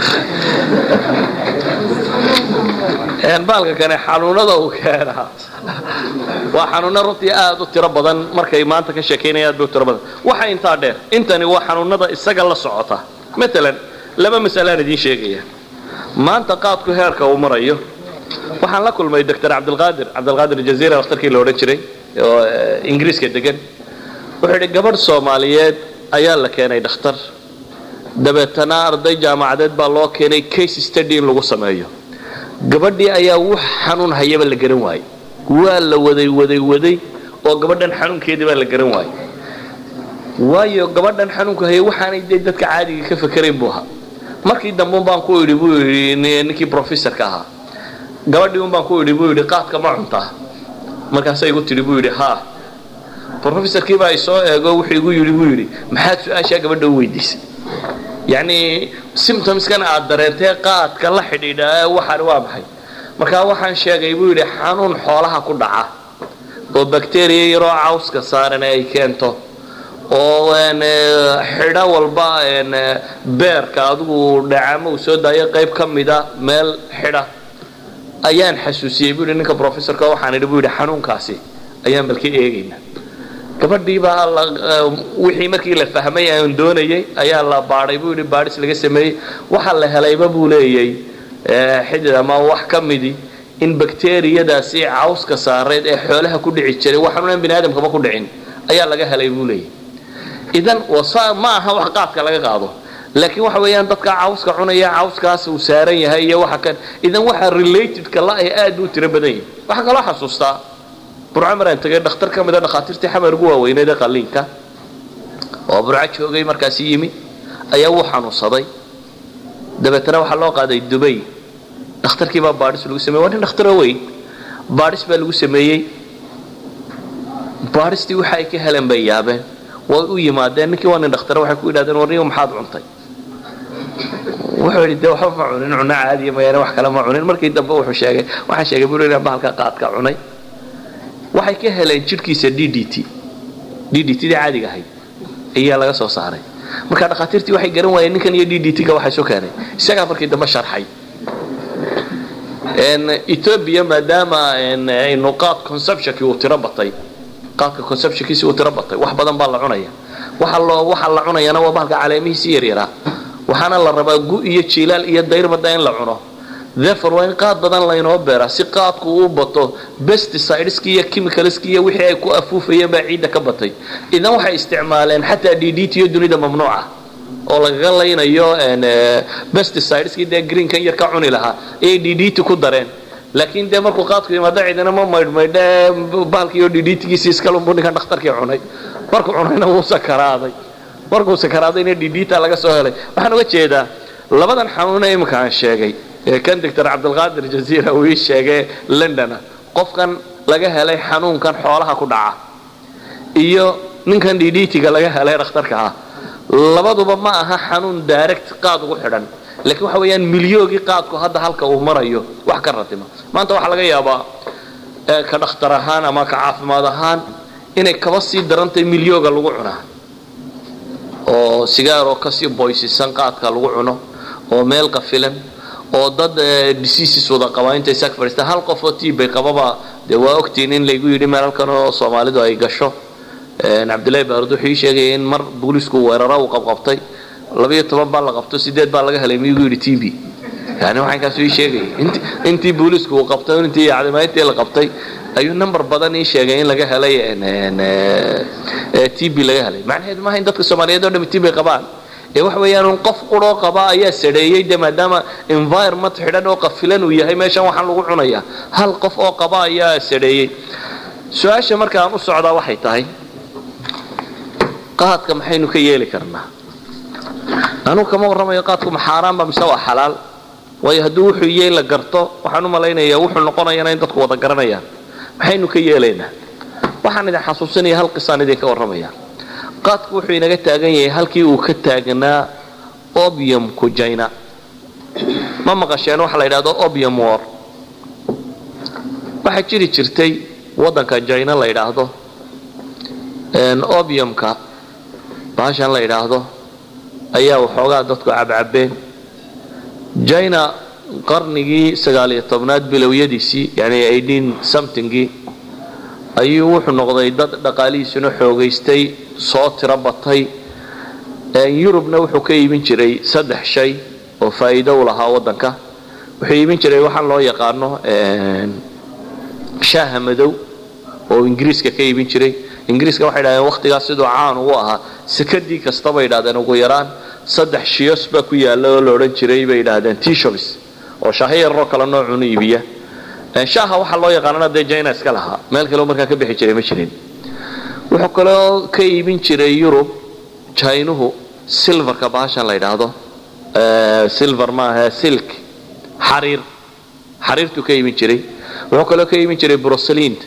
baalka kane xanuunada uu keenaa waa xanuuno runtii aad u tiro badan markay maanta ka sheekaynaya aad bay u tiro badan waxa intaa dheer intani waa xanuunada isaga la socota maalan laba mas'alaan idiin sheegaya maanta qaadku heerka uu marayo waxaan la kulmay doctor cabdilqaadir cabdilqaadir jaziira dhakhtarkii la odhan jiray oo ingiriiska degan wuxuu yidhi gabadh soomaaliyeed ayaa la keenay dhakhtar dabeetana arday jaamacadeed baa loo keenay case study in lagu sameeyo gabadhii ayaa wax xanuun hayaba la garan waayey waa la waday waday waday oo gabadhan xanuunkeedii baa la garan waayey waayo gabadhan xanuunka hayay waxaanay dee dadka caadiga ka fakerayn buu ahaa markii dambe un baan ku idhi buu yidhi ninkii professorka ahaa gabadhii un baan ku idhi buu yidhi qaadka ma cuntaa markaasay igu tidhi buu yidhi haa professorkii baa isoo eego wuxuu igu yidhi buu yidhi maxaad su-aashaa gabadha u weydiisay yacni symptomskan aad dareentee qaadka la xidhiidha waxaan waa maxay markaa waxaan sheegay buu yidhi xanuun xoolaha ku dhaca oo bacteria yaroo cawska saaran ay keento oo xidho walba beerka adigu dhacamo uu soo daayo qayb ka mida meel xidha ayaan xasuusiyey buu yidhi ninka professorka waxaan idhi buu yidhi xanuunkaasi ayaan balka eegayna gabadhii baa wixii markii la fahmay aan doonayay ayaa la baadhay buu yidhi baadhis laga sameeyey waxa la helayba buu leeyay xidid ama wax ka midi in bakteriyadaasi cawska saareed ee xoolaha ku dhici jiray waxaanunan bini aadamkaba ku dhicin ayaa laga helay buu leeyay idan ma aha wax qaadka laga qaado laakiin waxa weeyaan dadka cawska cunaya cawskaas uu saaran yahay iyo waxa kan idan waxa relatedka la ah aad u tiro badan yahay waxaa kaloo xasuustaa burco maraan tegay dhakhtar ka mida dhakhaatiirtii xamar ugu waaweyneed ee qalliinka oo burco joogay markaasi yimi ayaa wuu xanuunsaday dabeetana waxaa loo qaaday dubay dhakhtarkii baa baadhis lagu sameyey waa nin dhakhtaro weyn baadhis baa lagu sameeyey baadhistii waxa ay ka heleen bay yaabeen way u yimaadeen ninkii waa nin dhakhtare waxay ku yidhahdeen warniyo maxaad cuntay wuxuu yidhi dee waxba ma cunin cunno caadiya mayaane wax kale ma cunin markii dambe wuxuu sheegay waxaan sheegay buu inaan bahalka qaadka cunay waxay ka heleen jidhkiisa d d t d d t dii caadiga ahayd ayaa laga soo saaray marka dhakhaatiirtii waxay garan waayeen ninkan iyo d d t-ga waxay soo keenay isagaa markii dambe sharxay ethoobia maadaama aynu qaad conceptionkii uu tiro batay qaadka conceptionkiisi uu tiro batay wax badan baa la cunaya waxa loo waxa la cunayana waa bahalka caleemihiisi yaryaraa waxaana la rabaa gu iyo jiilaal iyo dayrbada in la cuno therefore waa in qaad badan laynoo beeraa si qaadku uu bato pesticideski iyo chemicalski iyo wixii ay ku afuufayeen baa ciidda ka batay idan waxay isticmaaleen xataa d d t iyo dunida mamnuuca oo lagaga laynayo pesticideski dee greenkan yar ka cuni lahaa ayay d d t ku dareen laakiin dee markuu qaadku yimaado ciidana ma maydhmaydhe bahalkiiyo d d tgiisi iskalunbu ninkan dhakhtarkii cunay markuu cunayna wuu sakaraaday markuu sakaraadayna d d ta laga soo helay waxaan uga jeedaa labadan xanuune iminka aan sheegay ee kan doctor cabdilqaadir jaziira uu ii sheegay londona qofkan laga helay xanuunkan xoolaha ku dhaca iyo ninkan d d tga laga helay dhakhtarka ah labaduba ma aha xanuun direct qaad ugu xidhan laakiin waxa weeyaan milyoogii qaadku hadda halka uu marayo wax ka ratima maanta waxaa laga yaabaa ka dhakhtar ahaan ama ka caafimaad ahaan inay kaba sii darantahay milyooga lagu cunaa oo sigaaroo kasii boysisan qaadka lagu cuno oo meel qafilan oo dad diseases wada qabaa intay saag fadhiistaan hal qof oo tiibay qababa dee waa ogtiin in laygu yidhi meel halkan oo soomaalidu ay gasho cabdillahi baarud wuxuu ii sheegaya in mar booliisku weeraro uu qabqabtay labayo toban baa la qabto sideed baa laga helay miyugu yidhi t v yani waxankaasu ii sheegaya intii booliisku uu qabtay intii cadimaayntii la qabtay ayuu number badan ii sheegay in laga helay t b laga helay macnaheedu maaha in dadka soomaaliyeed oo dhami t b qabaan ee waxa weeyaan un qof quroo qaba ayaa sadheeyey de maadaama environment xidhan oo qafilan uu yahay meeshan waxaan lagu cunaya hal qof oo qaba ayaa sadheeyey su-aasha marka aan u socdaa waxay tahay qaadka maxaynu ka yeeli karnaa anugu kama warramayo qaadku ma xaaraanba mise waa xalaal waayo hadduu wuxuu yey la garto waxaan u malaynayaa wuxuu noqonayana in dadku wada garanayaan maxaynu ka yeelaynaa waxaan idin xasuusinaya hal qisaan idinka warramaya qaadku wuxuu inaga taagan yahay halkii uu ka taagnaa obiumku jina ma maqasheen waxa la yidhahdo obium war waxaa jiri jirtay waddanka jina la yidhaahdo obiumka baashan la yidhaahdo ayaa waxoogaa dadku cabcabeen jina qarnigii sagaaliyo tobnaad bilowyadiisii yani eighteen somethingii ayuu wuxuu noqday dad dhaqaalihiisuna xoogaystay soo tiro batay yurubna wuxuu ka iibin jiray saddex shay oo faa'iido u lahaa waddanka wuxuu iibin jiray waxaan loo yaqaano shaaha madow oo ingiriiska ka iibin jiray ingiriiska waxay dhahdeen wakhtigaas siduu caan ugu ahaa sekadii kasta bay idhahdeen ugu yaraan saddex shiyos baa ku yaalla oo la odhan jiray bay idhahdeen tisholis oo shaaho yararoo kale noocunu iibiya shaaha waxaa loo yaqaanana dee jina iska lahaa meel kaleo markaa ka bixi jiray ma jirin wuxuu kaloo ka iibin jiray yurub jinuhu silverka bahashan la ydhaahdo silver maaha silk xariir xariirtuu ka iibin jiray wuxuu kaloo ka iibin jiray brosaliinta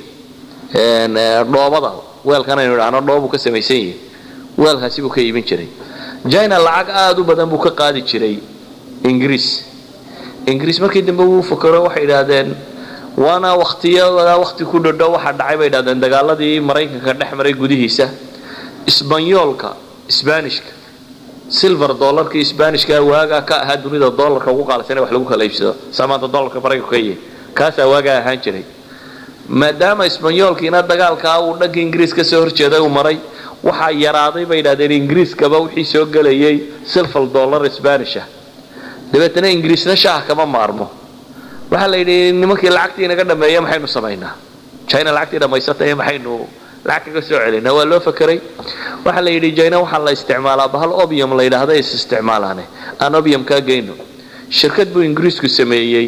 dhoobada weelkan aynu idhahno dhoobuu ka samaysan yahay weelkaasi buu ka iibin jiray jina lacag aada u badan buu ka qaadi jiray ingiriis ingiriis markii dambe wuu fakero waxay idhaahdeen waana waktiyada wakti ku dhodho waxaa dhacay bay idhahdeen dagaaladii maraykanka dhex maray gudihiisa isbanyoolka sbanishka silver dollarkii sbanishka waagaa ka ahaa dunida dollarka ugu qaalisan wax lagu kala iibsado saa maanta dollarka maraykanka ka yahay kaasaa waagaa ahaan jiray maadaama isbanyoolkiina dagaalkaa uu dhanka ingiriis ka soo horjeeday uu maray waxaa yaraaday bay idhahdeen ingiriiskaba wixii soo gelayay silver dollar spanisha dabeetana ingiriisna shaaha kama maarmo waxaa la yidhi nimankii lacagtii inaga dhameeya maxaynu samaynaa jina lacagtii dhammaysatay maxaynu lacag kaga soo celinaa waa loo fakeray waxaa la yidhi jina waxaa la isticmaalaa bahal obium la yidhaahda is isticmaalaane aan obium kaa geyno shirkad buu ingiriisku sameeyey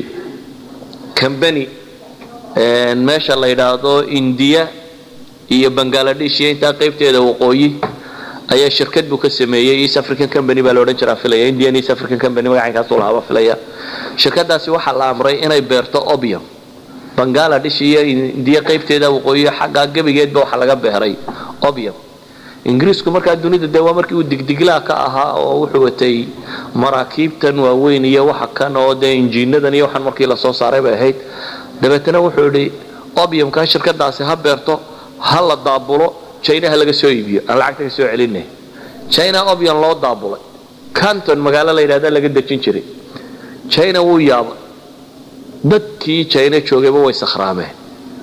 combany meesha la yidhaahdo indiya iyo bangaladesh iyo intaa qaybteeda waqooyi ayaa shirkad buu ka sameeyey east african company baa la odhan jiraa filaya indian east african company magacankaasu lahaaba filaya shirkadaasi waxaa la amray inay beerto obium bangaladesh iyo indiya qaybteeda waqooyi xaggaa gebigeedba waxaa laga beeray obium ingiriisku markaa dunida dee waa markii uu digdiglaa ka ahaa oo wuxuu watay maraakiibtan waaweyn iyo waxa kan oo dee injiinadan iyo waxaan markii lasoo saaray bay ahayd dabeetana wuxuu idhi obiumka shirkadaasi ha beerto ha la daabulo jinaha laga soo iibiyo aan lacagta ka soo celinay jina obium loo daabulay canton magaalo la yidhahda laga dejin jiray jina wuu yaabay dadkii jina joogayba way sakhraameen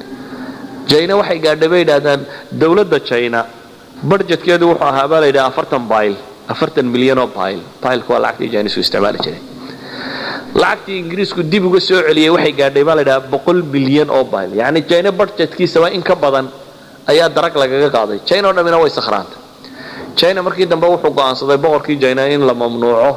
jina waxay gaadhay bay yidhahdaan dowladda jina barjetkeedu wuxuu ahaa baa la yidhaha afartan bayl afartan milyan oo bayl baylku waa lacagtii jinisku isticmaali jiray lacagtii ingiriisku dib uga soo celiyey waxay gaadhay baa la yidhaha boqol bilyan oo bayl yacni jina barjetkiisaba in ka badan ayaa darag lagaga qaaday jina o dhammina way sakhraantay jina markii dambe wuxuu go'aansaday boqorkii jina in la mamnuuco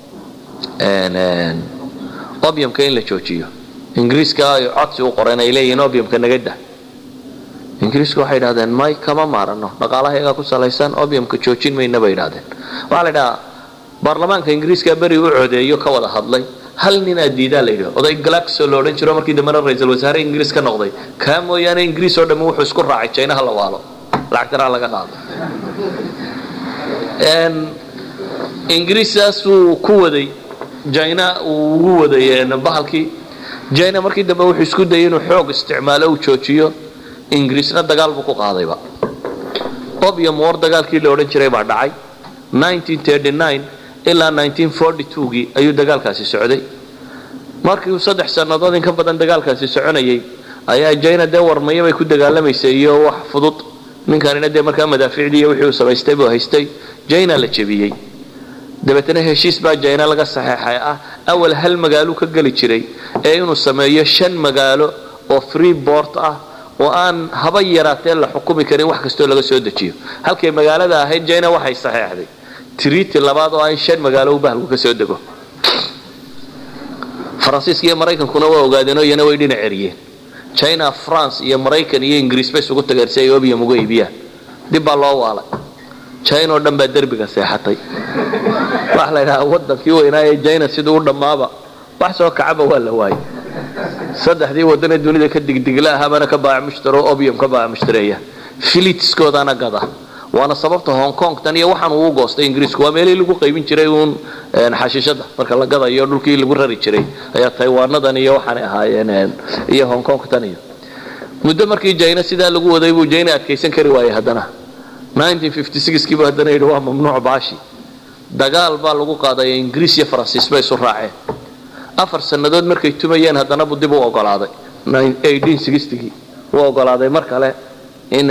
obiumka in la joojiyo ingiriiska ay codsi u qoreen ay leeyihiin obiumka naga dah ingiriisku waxay idhahdeen may kama maarano dhaqaalahayagaa ku salaysan obiumka joojin mayna bay idhahdeen waxaa la idhahaa baarlamaanka ingiriiska beri u codeeyo ka wada hadlay hal nin aad diidaa la yidhi oday galaxo la odhan jiro markii dambena ra-iisul wasaare ingiriis ka noqday kaa mooyaane ingiriis oo dhammi wuxuu isku raacay jinaha la waalo lacagtana laga qaado ingiriisaasuu ku waday jina uu ugu waday bahalkii jina markii dambe wuxuu isku dayay inuu xoog isticmaalo uu joojiyo ingiriisna dagaal buu ku qaadayba obium war dagaalkii la odhan jiray baa dhacay ilaa gii ayuu dagaalkaasi socday markii uu saddex sannadood in ka badan dagaalkaasi soconayay ayaa jina dee warmaya bay ku dagaalamaysay iyo wax fudud ninkanina dee markaa madaaficdii wixii uu samaystay buu haystay jina la jebiyey dabeetana heshiis baa jina laga saxeexay ah awal hal magaalo ka geli jiray ee inuu sameeyo shan magaalo oo free bort ah oo aan haba yaraatee la xukumi karin wax kastoo laga soo dejiyo halkay magaalada ahayd jina waxay saxeexday triti labaad oo ah in shan magaalo u bahalku ka soo dego faransiiska iyo maraykankuna waa ogaadeenoo iyana way dhinac eriyeen china france iyo maraykan iyo ingiriis bay isugu tageen si ay obium uga iibiyaan dib baa loo waalay china oo dhan baa derbiga seexatay waxa la ydhahaa wadankii weynaaye china siduu u dhammaaba wax soo kacaba waa la waayay saddexdii wadanee dunida ka digdigla ahaabana ka baac mushtaro obium ka baac mushtareeya filitiskoodana gada waana sababta hong kong tan iyo waxaan uu goostay ingiriisku waa meelihii lagu qaybin jiray uun xashiishada marka la gadayo dhulkii lagu rari jiray ayaa taywaanadan iyo waxaanay ahaayeen iyo hong kong tan iyo muddo markii jina sidaa lagu waday buu jina adkaysan kari waayey haddana kiibu haddana yidhi waa mamnuuc baashi dagaal baa lagu qaadaya ingiriis iyo faransiis bay isu raaceen afar sannadood markay tumayeen haddana buu dib u ogolaaday gii u ogolaaday mar kale in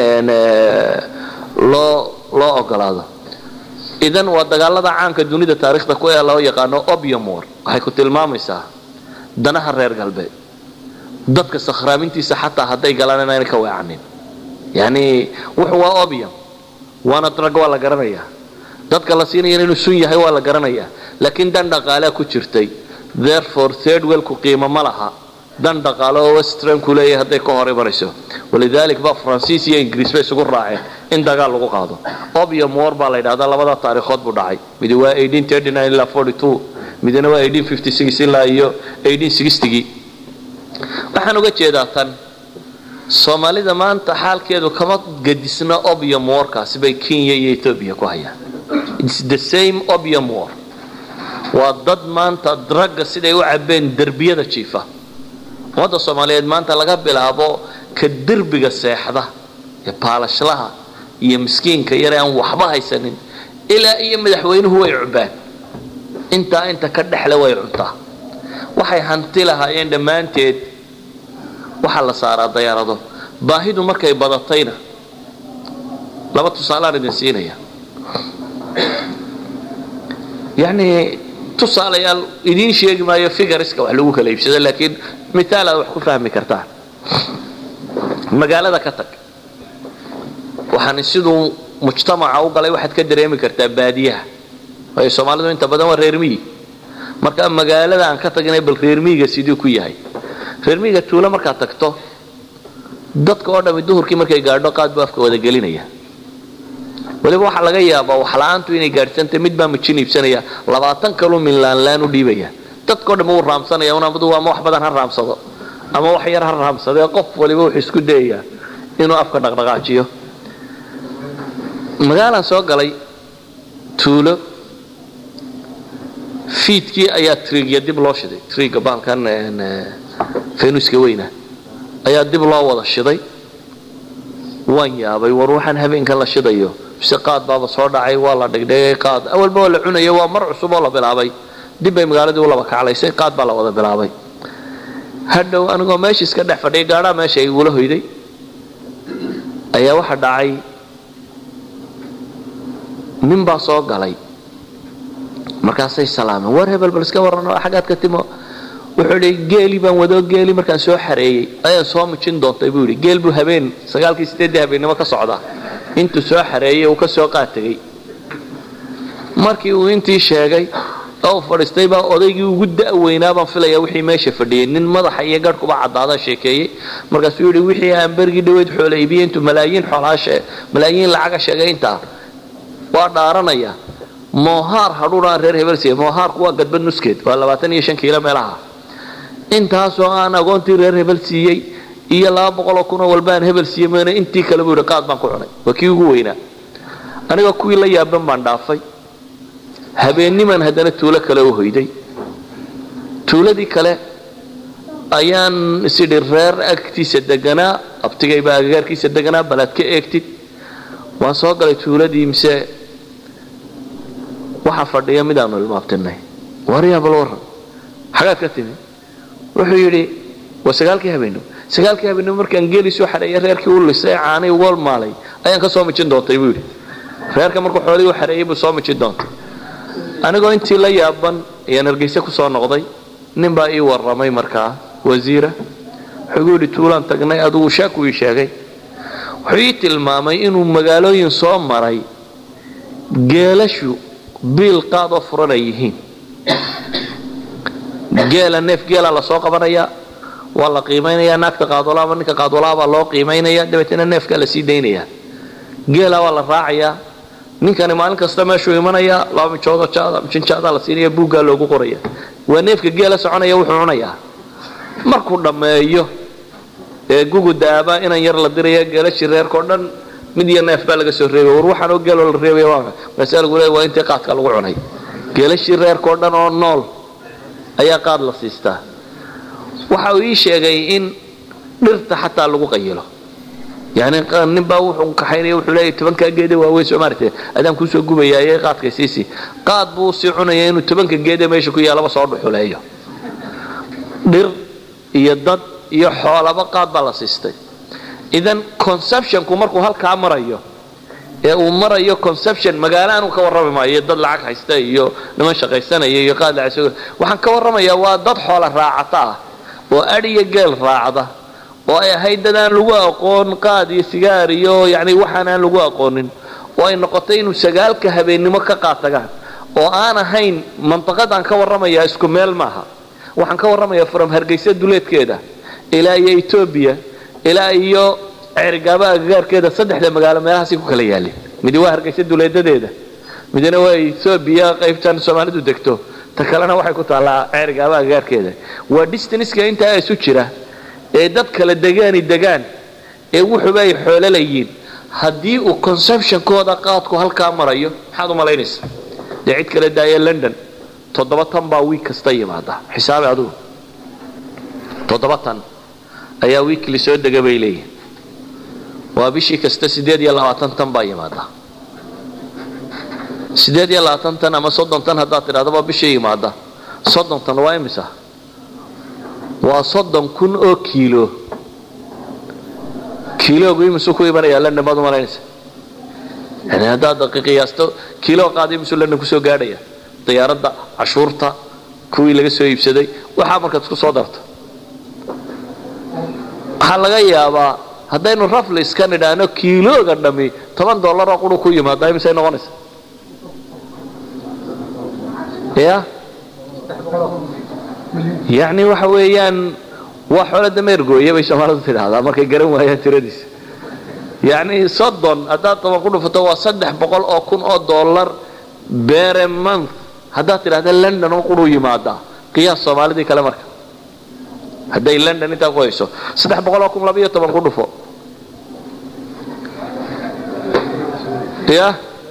loo loo ogolaado idan waa dagaalada caanka dunida taarikhda ku ee loo yaqaano opium war waxay ku tilmaamaysaa danaha reer galbeed dadka sakhraamintiisa xataa hadday galaan inaanay ka weecanin yani wuxu waa opium waana drag waa la garanayaa dadka la siinaya inuu sun yahay waa la garanayaa laakiin dan dhaqaalea ku jirtay therefore third wellku qiimo ma laha dan dhaqaale oo westranku leeyahay hadday ka hor imanayso walidalik ba faransiis iyo ingiriis bay isugu raaceen in dagaal lagu qaado opium war baa la yidhahdaa labada taariikhood buu dhacay midi waa ilaa midina waa ilaa iyo gii waxaan uga jeedaa tan soomaalida maanta xaalkeedu kama gadisna opium warkaasi bay kenya iyo ethoobia ku hayaan its the same opium war waa dad maanta dragga siday u cabeen derbiyada jiifa ummadda soomaaliyeed maanta laga bilaabo ka derbiga seexda ee baalashlaha iyo miskiinka yare aan waxba haysanin ilaa iyo madaxweynuhu way cubaan intaa inta ka dhexle way cuntaa waxay hanti lahaayeen dhammaanteed waxaa la saaraa dayaarado baahidu markay badatayna laba tusaalaan idin siinaya yani tusaalayaal idiin sheegi maayo figariska wax lagu kala iibsado laakiin mitaal aad wax ku fahmi kartaan magaalada ka tag waxaan siduu mujtamaca u galay waxaad ka dareemi kartaa baadiyaha waayo soomaalidu inta badan waa reermiyi marka magaalada aan ka tagnay bal reermiyiga siduu ku yahay reermiyiga tuulo markaad tagto dadka oo dhami duhurkii markay gaadho qaad buu afka wada gelinaya waliba waxaa laga yaabaa waxla-aantu inay gaadhsantay mid baa mijin iibsanaya labaatan kaluu minlaanlaan u dhiibaya dadkao dham wuu raamsanaya unamadu ama wax badan ha raamsado ama wax yar ha raamsadee qof waliba wuxuu isku dayayaa inuu afka dhaqdhaqaajiyo magaalaan soo galay tuulo fiidkii ayaa triigya dib loo shiday triigga baalkan fenuska weyna ayaa dib loo wada shiday waan yaabay war waxaan habeenkan la shidayo mise qaad baaba soo dhacay waa la dhigdhigay qaad awalba waa la cunaya waa mar cusub oo la bilaabay dib bay magaaladii u laba kaclaysay qaad baa la wada bilaabay hadhow anigoo meesha iska dhex fadhiya gaadhaa meesha igula hoyday ayaa waxa dhacay nin baa soo galay markaasay salaameen war hebel bal iska warrano xaggaad ka timo wuxuu idhi geeli baan wadoo geeli markaan soo xareeyey ayaan soo mijin doontay buu yidhi geel buu habeen sagaalkii sideeddii habeennimo ka socdaa intuu soo xareeyey uu ka soo qaategay markii uu intii sheegay oo u fadhiistay baa odaygii ugu da'weynaa baan filaya wixii meesha fadhiyey nin madaxa iyo garhkuba caddaada sheekeeyey markaasuu yidhi wixii aan bergii dhaweyd xoola iibiyey intuu malaayiin xoolaashe malaayiin lacaga sheegay intaa waa dhaaranaya moohaar hadhuunaan reer hebelsiiya moohaarku waa gadbad nuskeed waa labaatan iyo shan kiilo meelaha intaasoo aan agoontii reer hebel siiyey iyo laba boqoloo kunoo walbaan hebel siiyey mayna intii kale buu yidhi qaad baan ku cunay waa kii ugu weynaa aniga kuwii la yaaban baan dhaafay habeenniman haddana tuulo kale u hoyday tuuladii kale ayaan isidhi reer agtiisa deganaa abtigaybaa agagaarkiisa deganaa balaad ka eegtid waan soo galay tuuladii mise waxaa fadhiya midaanu ilmaabtinay waryaa bal warran xagaad ka timi wuxuu yidhi waa sagaalkii habeenimo sagaalkii habeenimo markaan geeli soo xareeyay reerkii u lisay caanay uga maalay ayaan ka soo mijin doontay buu yidhi reerka markuu xoolihii u xareeyey buu soo mijin doontay anigoo intii la yaaban ayaan hargeyse ku soo noqday nin baa ii warramay markaa wasiira wuxuu igu yidhi tuulaan tagnay adugu shaaku ii sheegay wuxuu ii tilmaamay inuu magaalooyin soo maray geelashu biil qaad oo furan ay yihiin geela neef geela la soo qabanayaa waa la qiimaynayaa naagta qaadwala ama ninka qaadwalaa baa loo qiimaynaya dabeetna neefkaa la sii daynayaa geela waa la raacayaa ninkani maalin kasta meeshuu imanayaa laba mijoodo jaada mijinjaadaa la siinaya buuggaa loogu qoraya waa neefka geela soconaya wuxuu cunayaa markuu dhammeeyo ee gugu daaba inan yar la diraya geelashii reerkao dhan mid iyo neef baa laga soo reebay war waxaanoo geeloo la reebaya waa markaasaa lagu leeya waa intii qaadka lagu cunay geelashii reerkao dhan oo nool ayaa qaad la siistaa waxa uu ii sheegay in dhirta xataa lagu qayilo yani ninbaa wuxuu kaxaynaya wuxuu leeyahy tobankaa geede waaweyn soo maaragtay adaan kuusoo gubayaaye qaadkay siisii qaad buu sii cunaya inuu tobanka geede meesha ku yaalaba soo dhuxuleeyo dhir iyo dad iyo xoolaba qaad baa la siistay idan conceptionku markuu halkaa marayo ee uu marayo conception magaalo aanu ka warrami maayo dad lacag haysta iyo niman shaqaysanaya iyo qaad lacag waxaan ka warramayaa waa dad xoola raacata ah oo adhiyo geel raacda oo ay ahayd dad aan lagu aqoon qaad iyo sigaar iyo yani waxaan aan lagu aqoonin oo ay noqotay inuu sagaalka habeennimo ka qaatagaan oo aan ahayn mantaqadaan ka warramayaa isku meel maaha waxaan ka warramayaa from hargeysa duleedkeeda ilaa iyo etoobiya ilaa iyo ceerigaaba agagaarkeeda saddexda magaalo meelahaasay ku kala yaalin midi waa hargeysa duleedadeeda midna waa etoobiya qaybtan soomaalidu degto ta kalena waxay ku taallaa ceerigaaba agagaarkeeda waa distanska intaa isu jira ee dad kala degaani degaan ee wuxuba ay xoololayiin haddii uu conceptionkooda qaadku halkaa marayo maxaad u malaynaysaa dee cid kala daaya london toddoba tan baa wiig kasta yimaada xisaabi adugu toddoba tan ayaa wiikli soo dega bay leeyihin waa bishii kasta siddeed iyo labaatan tan baa yimaada siddeed iyo labaatan tan ama soddon tan haddaad tidhahdaba bishii yimaada soddon tan waa imisa waa soddon kun oo kiilo kiiloogu imisuu ku imanayaa london baad u malaynaysa yani haddaad qiyaasto kiilo qaada imisuu london kusoo gaadhaya diyaaradda cashuurta kuwii laga soo iibsaday waxaa markaad isku soo darto waxaa laga yaabaa haddaynu rafli iska nidhaahno kiilooga dhammi toban dollaroo quru ku yimaada imisay noqonaysa ya yacni waxa weeyaan waa xoolo dameergooya bay soomaalidu tidhaahdaa markay garan waayaan tiradiisa yacni soddon haddaad toban ku dhufato waa saddex boqol oo kun oo dollar bere month haddaad tidhahda london oo quruu yimaadaa qiyaas soomaalidii kale marka hadday london intaa ku hayso saddex boqol oo kun labiyo toban ku dhufo ya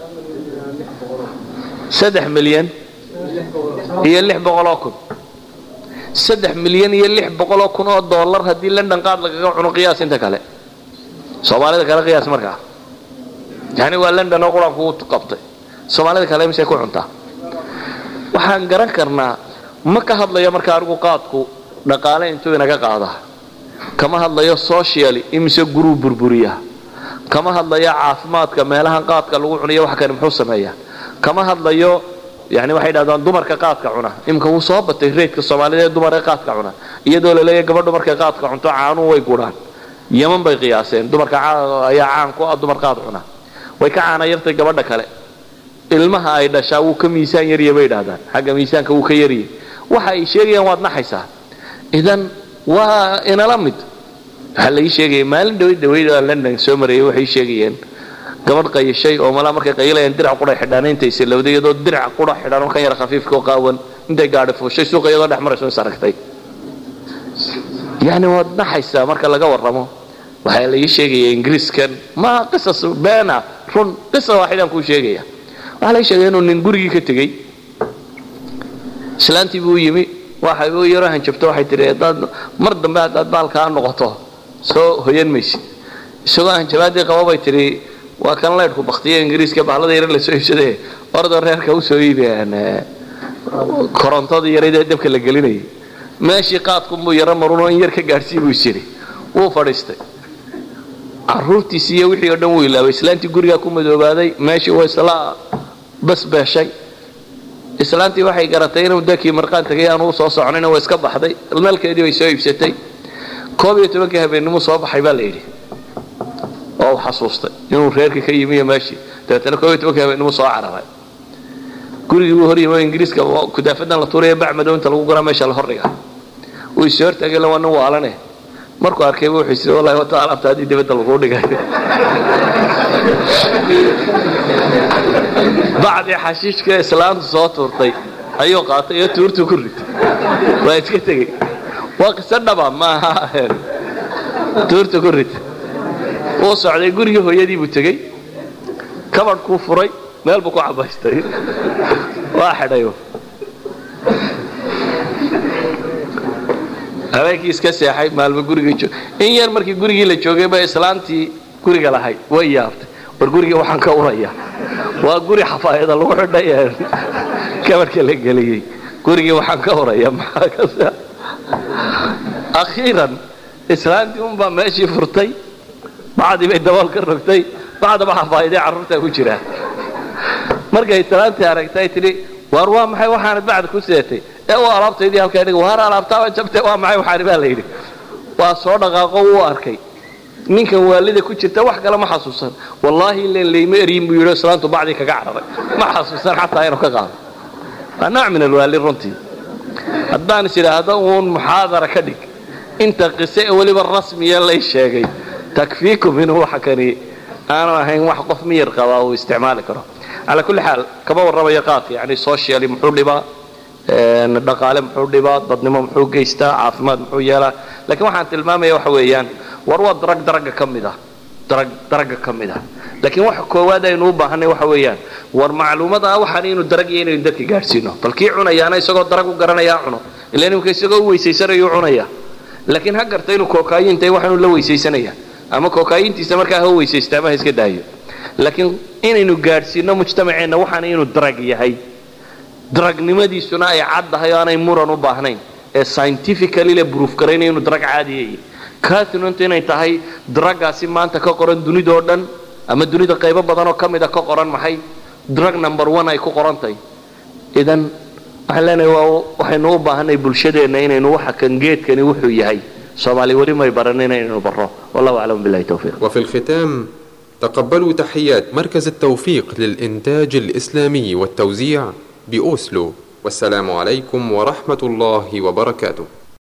saddex milyan iyo lix boqoloo kun saddex milyan iyo lix boqoloo kun oo dollar haddii london qaad lagaga cuno qiyaas inta kale soomaalida kale qiyaas markaa yani waa london oo qur-aanku u qabtay soomaalida kale misay ku cuntaa waxaan garan karnaa ma ka hadlayo marka anigu qaadku dhaqaale intuu inaga qaada kama hadlayo socially imise guruu burburiya kama hadlayo caafimaadka meelahan qaadka lagu cunayo wax kani muxuu sameeyaa kama hadlayo yani waxay dhahdaan dumarka qaadka cuna imika wuu soo batay reydka soomaalida ee dumarka qaadka cuna iyadoo laleeyahy gabadhu markay qaadka cunto caanuhu way gurhaan yaman bay qiyaaseen dumarka ayaa caan ku ah dumar qaad cuna way ka caana yartay gabadha kale ilmaha ay dhashaa wuu ka miisaan yarya bay dhahdaan xagga miisaanka wuu ka yarya waxa ay sheegayaan waad naxaysaa idan waa inala mid waxaa laii sheegaya maalin dhawayd dhawayd london soo marayay waxay sheegayeen gabadh qayishay oo malaa markay qayilayaan dirac qura xidhaan intay silowday iyadoo dirac qura xidhaan oo kan yar khafiifka oo qaawan intay gaadhi fuushay suuqa iyadoo dhex marayso is aragtay yani waad naxaysaa marka laga warramo waxaa laii sheegaya ingiriiskan ma qisas beena run qisa waaxidaan kuu sheegaya waxaa laii sheegaya inuu nin gurigii ka tegey islaantii buu yimi waxay u yaro hanjabto waxay tihi hadaad mar dambe haddaad baalkaa noqoto soo hoyan maysid isagoo hanjabaadii qaba bay tihi waa kan laydhku baktiya ingiriiska bahlada yar la soo iibsade ordoo reerka u soo iibeen korontadii yaraydee dabka la gelinayay meeshii qaadkunbuu yaro marunoo in yar ka gaadhsii buu isyidhi wuu fadhiistay caruurtiisi iyo wixii oo dhan wuu ilaabay islaantii gurigaa ku madoobaaday meeshii waa isla basbeeshay islaantii waxay garatay inuu dakii marqaan tagay aanu u soo soconina waa iska baxday nalkeedii bay soo iibsatay koob iyo tobankii habeennimuu soo baxay baa la yidhi oo u xasuustay inuu reerkii ka yimi iyo meeshii dabeetana koob iyo tobankii habeennimuu soo cararay gurigii buu hor yimi oo ingiriiska kudaafadan la tuuraya bac madow inta lagu guraa meesha la hordhiga uu is hortaagay waa nin waalane markuu arkayba wuxuu isiri wallahi wata alaabta haddii dibadda laguu dhigay bacdii xashiishka islaantu soo tuurtay ayuu qaatay iyo tuurtuu ku ritay waa iska tegey waa qiso dhaba maaha tuurtu ku ritay wuu socday gurigii hooyadii buu tegey kabadhkuu furay meel buu ku cabaystay waa xidhay habeenkii iska seexay maalmo guriga joog in yar markii gurigii la joogay ba islaantii guriga lahayd way yaabtay war gurigii waxaan ka uraya waa guri xafaayada lagu xidhay kabarhka la geliyey gurigii waxaan ka uraya maxaa akhiiran islaantii unbaa meeshii furtay bacdii bay dabool ka rogtay bacdaba xafaa'iday carruurtaa ku jiraa markay islaantii aragtay tidhi waar waa maxay waxaanad bacda ku seetay ee u alaabtaydii halkaa dhig waar alaabtaaba jabtay waa maxay waxaani baa la yidhi waa soo dhaqaaqo wuu arkay ninkan waalida ku jirta wax kale ma xasuusan wallaahi ilan layma eryin buu yidhi islaantu bacdii kaga cararay ma xasuusan xataa inuu ka qaado waa nooc min alwaali runtii haddaan is idhaahdo uun muxaadara ka dhig inta qise ee weliba rasmiya lay sheegay takfiikum inuu waxa kani aanu ahayn wax qof miyir qabaa uu isticmaali karo calaa kulli xaal kama warramayo qaadka yani socially muxuu dhibaa dhaqaale muxuu dhibaa dadnimo muxuu geystaa caafimaad muxuu yeelaa lakiin waxaan tilmaamaya waxa weeyaan war waa darag daraga ka mid ah darag daraga ka mid ah laakiin waxa koowaad aynu u baahanay waxa weeyaan war macluumada waxaan inuu darag iyo inaynu dadka gaadhsiino bal kii cunayaana isagoo darag u garanayaa cuno ila imika isagoo u weysaysanayuu cunaya laakiin ha garta inuu kookayintay waxaanu la weysaysanaya ama kookayintiisa markaa ha weysaysta ama ha iska daayo laakiin inaynu gaadhsiino mujtamaceenna waxaana inuu darag yahay daragnimadiisuna ay caddahay oo aanay muran u baahnayn ee scientifically la bruuf garaynaya inuu darag caadiyay katinuntu inay tahay dragaasi maanta ka qoran dunidoo dhan ama dunida qaybo badanoo ka mida ka qoran maxay drug number one ay ku qorantahay idan waxaan leenahay waa waxaynu u baahanay bulshadeenna inaynu waxa kan geedkani wuxuu yahay soomaali weli may baran inaynu barro wallahu aclam billahi tawfiiq وفي الختام تقبلوا تحيات مركز التوفيق للإنتاج الإسلامي والتوزيع بأوسلو والسلام عليكم ورحمة الله وبركاته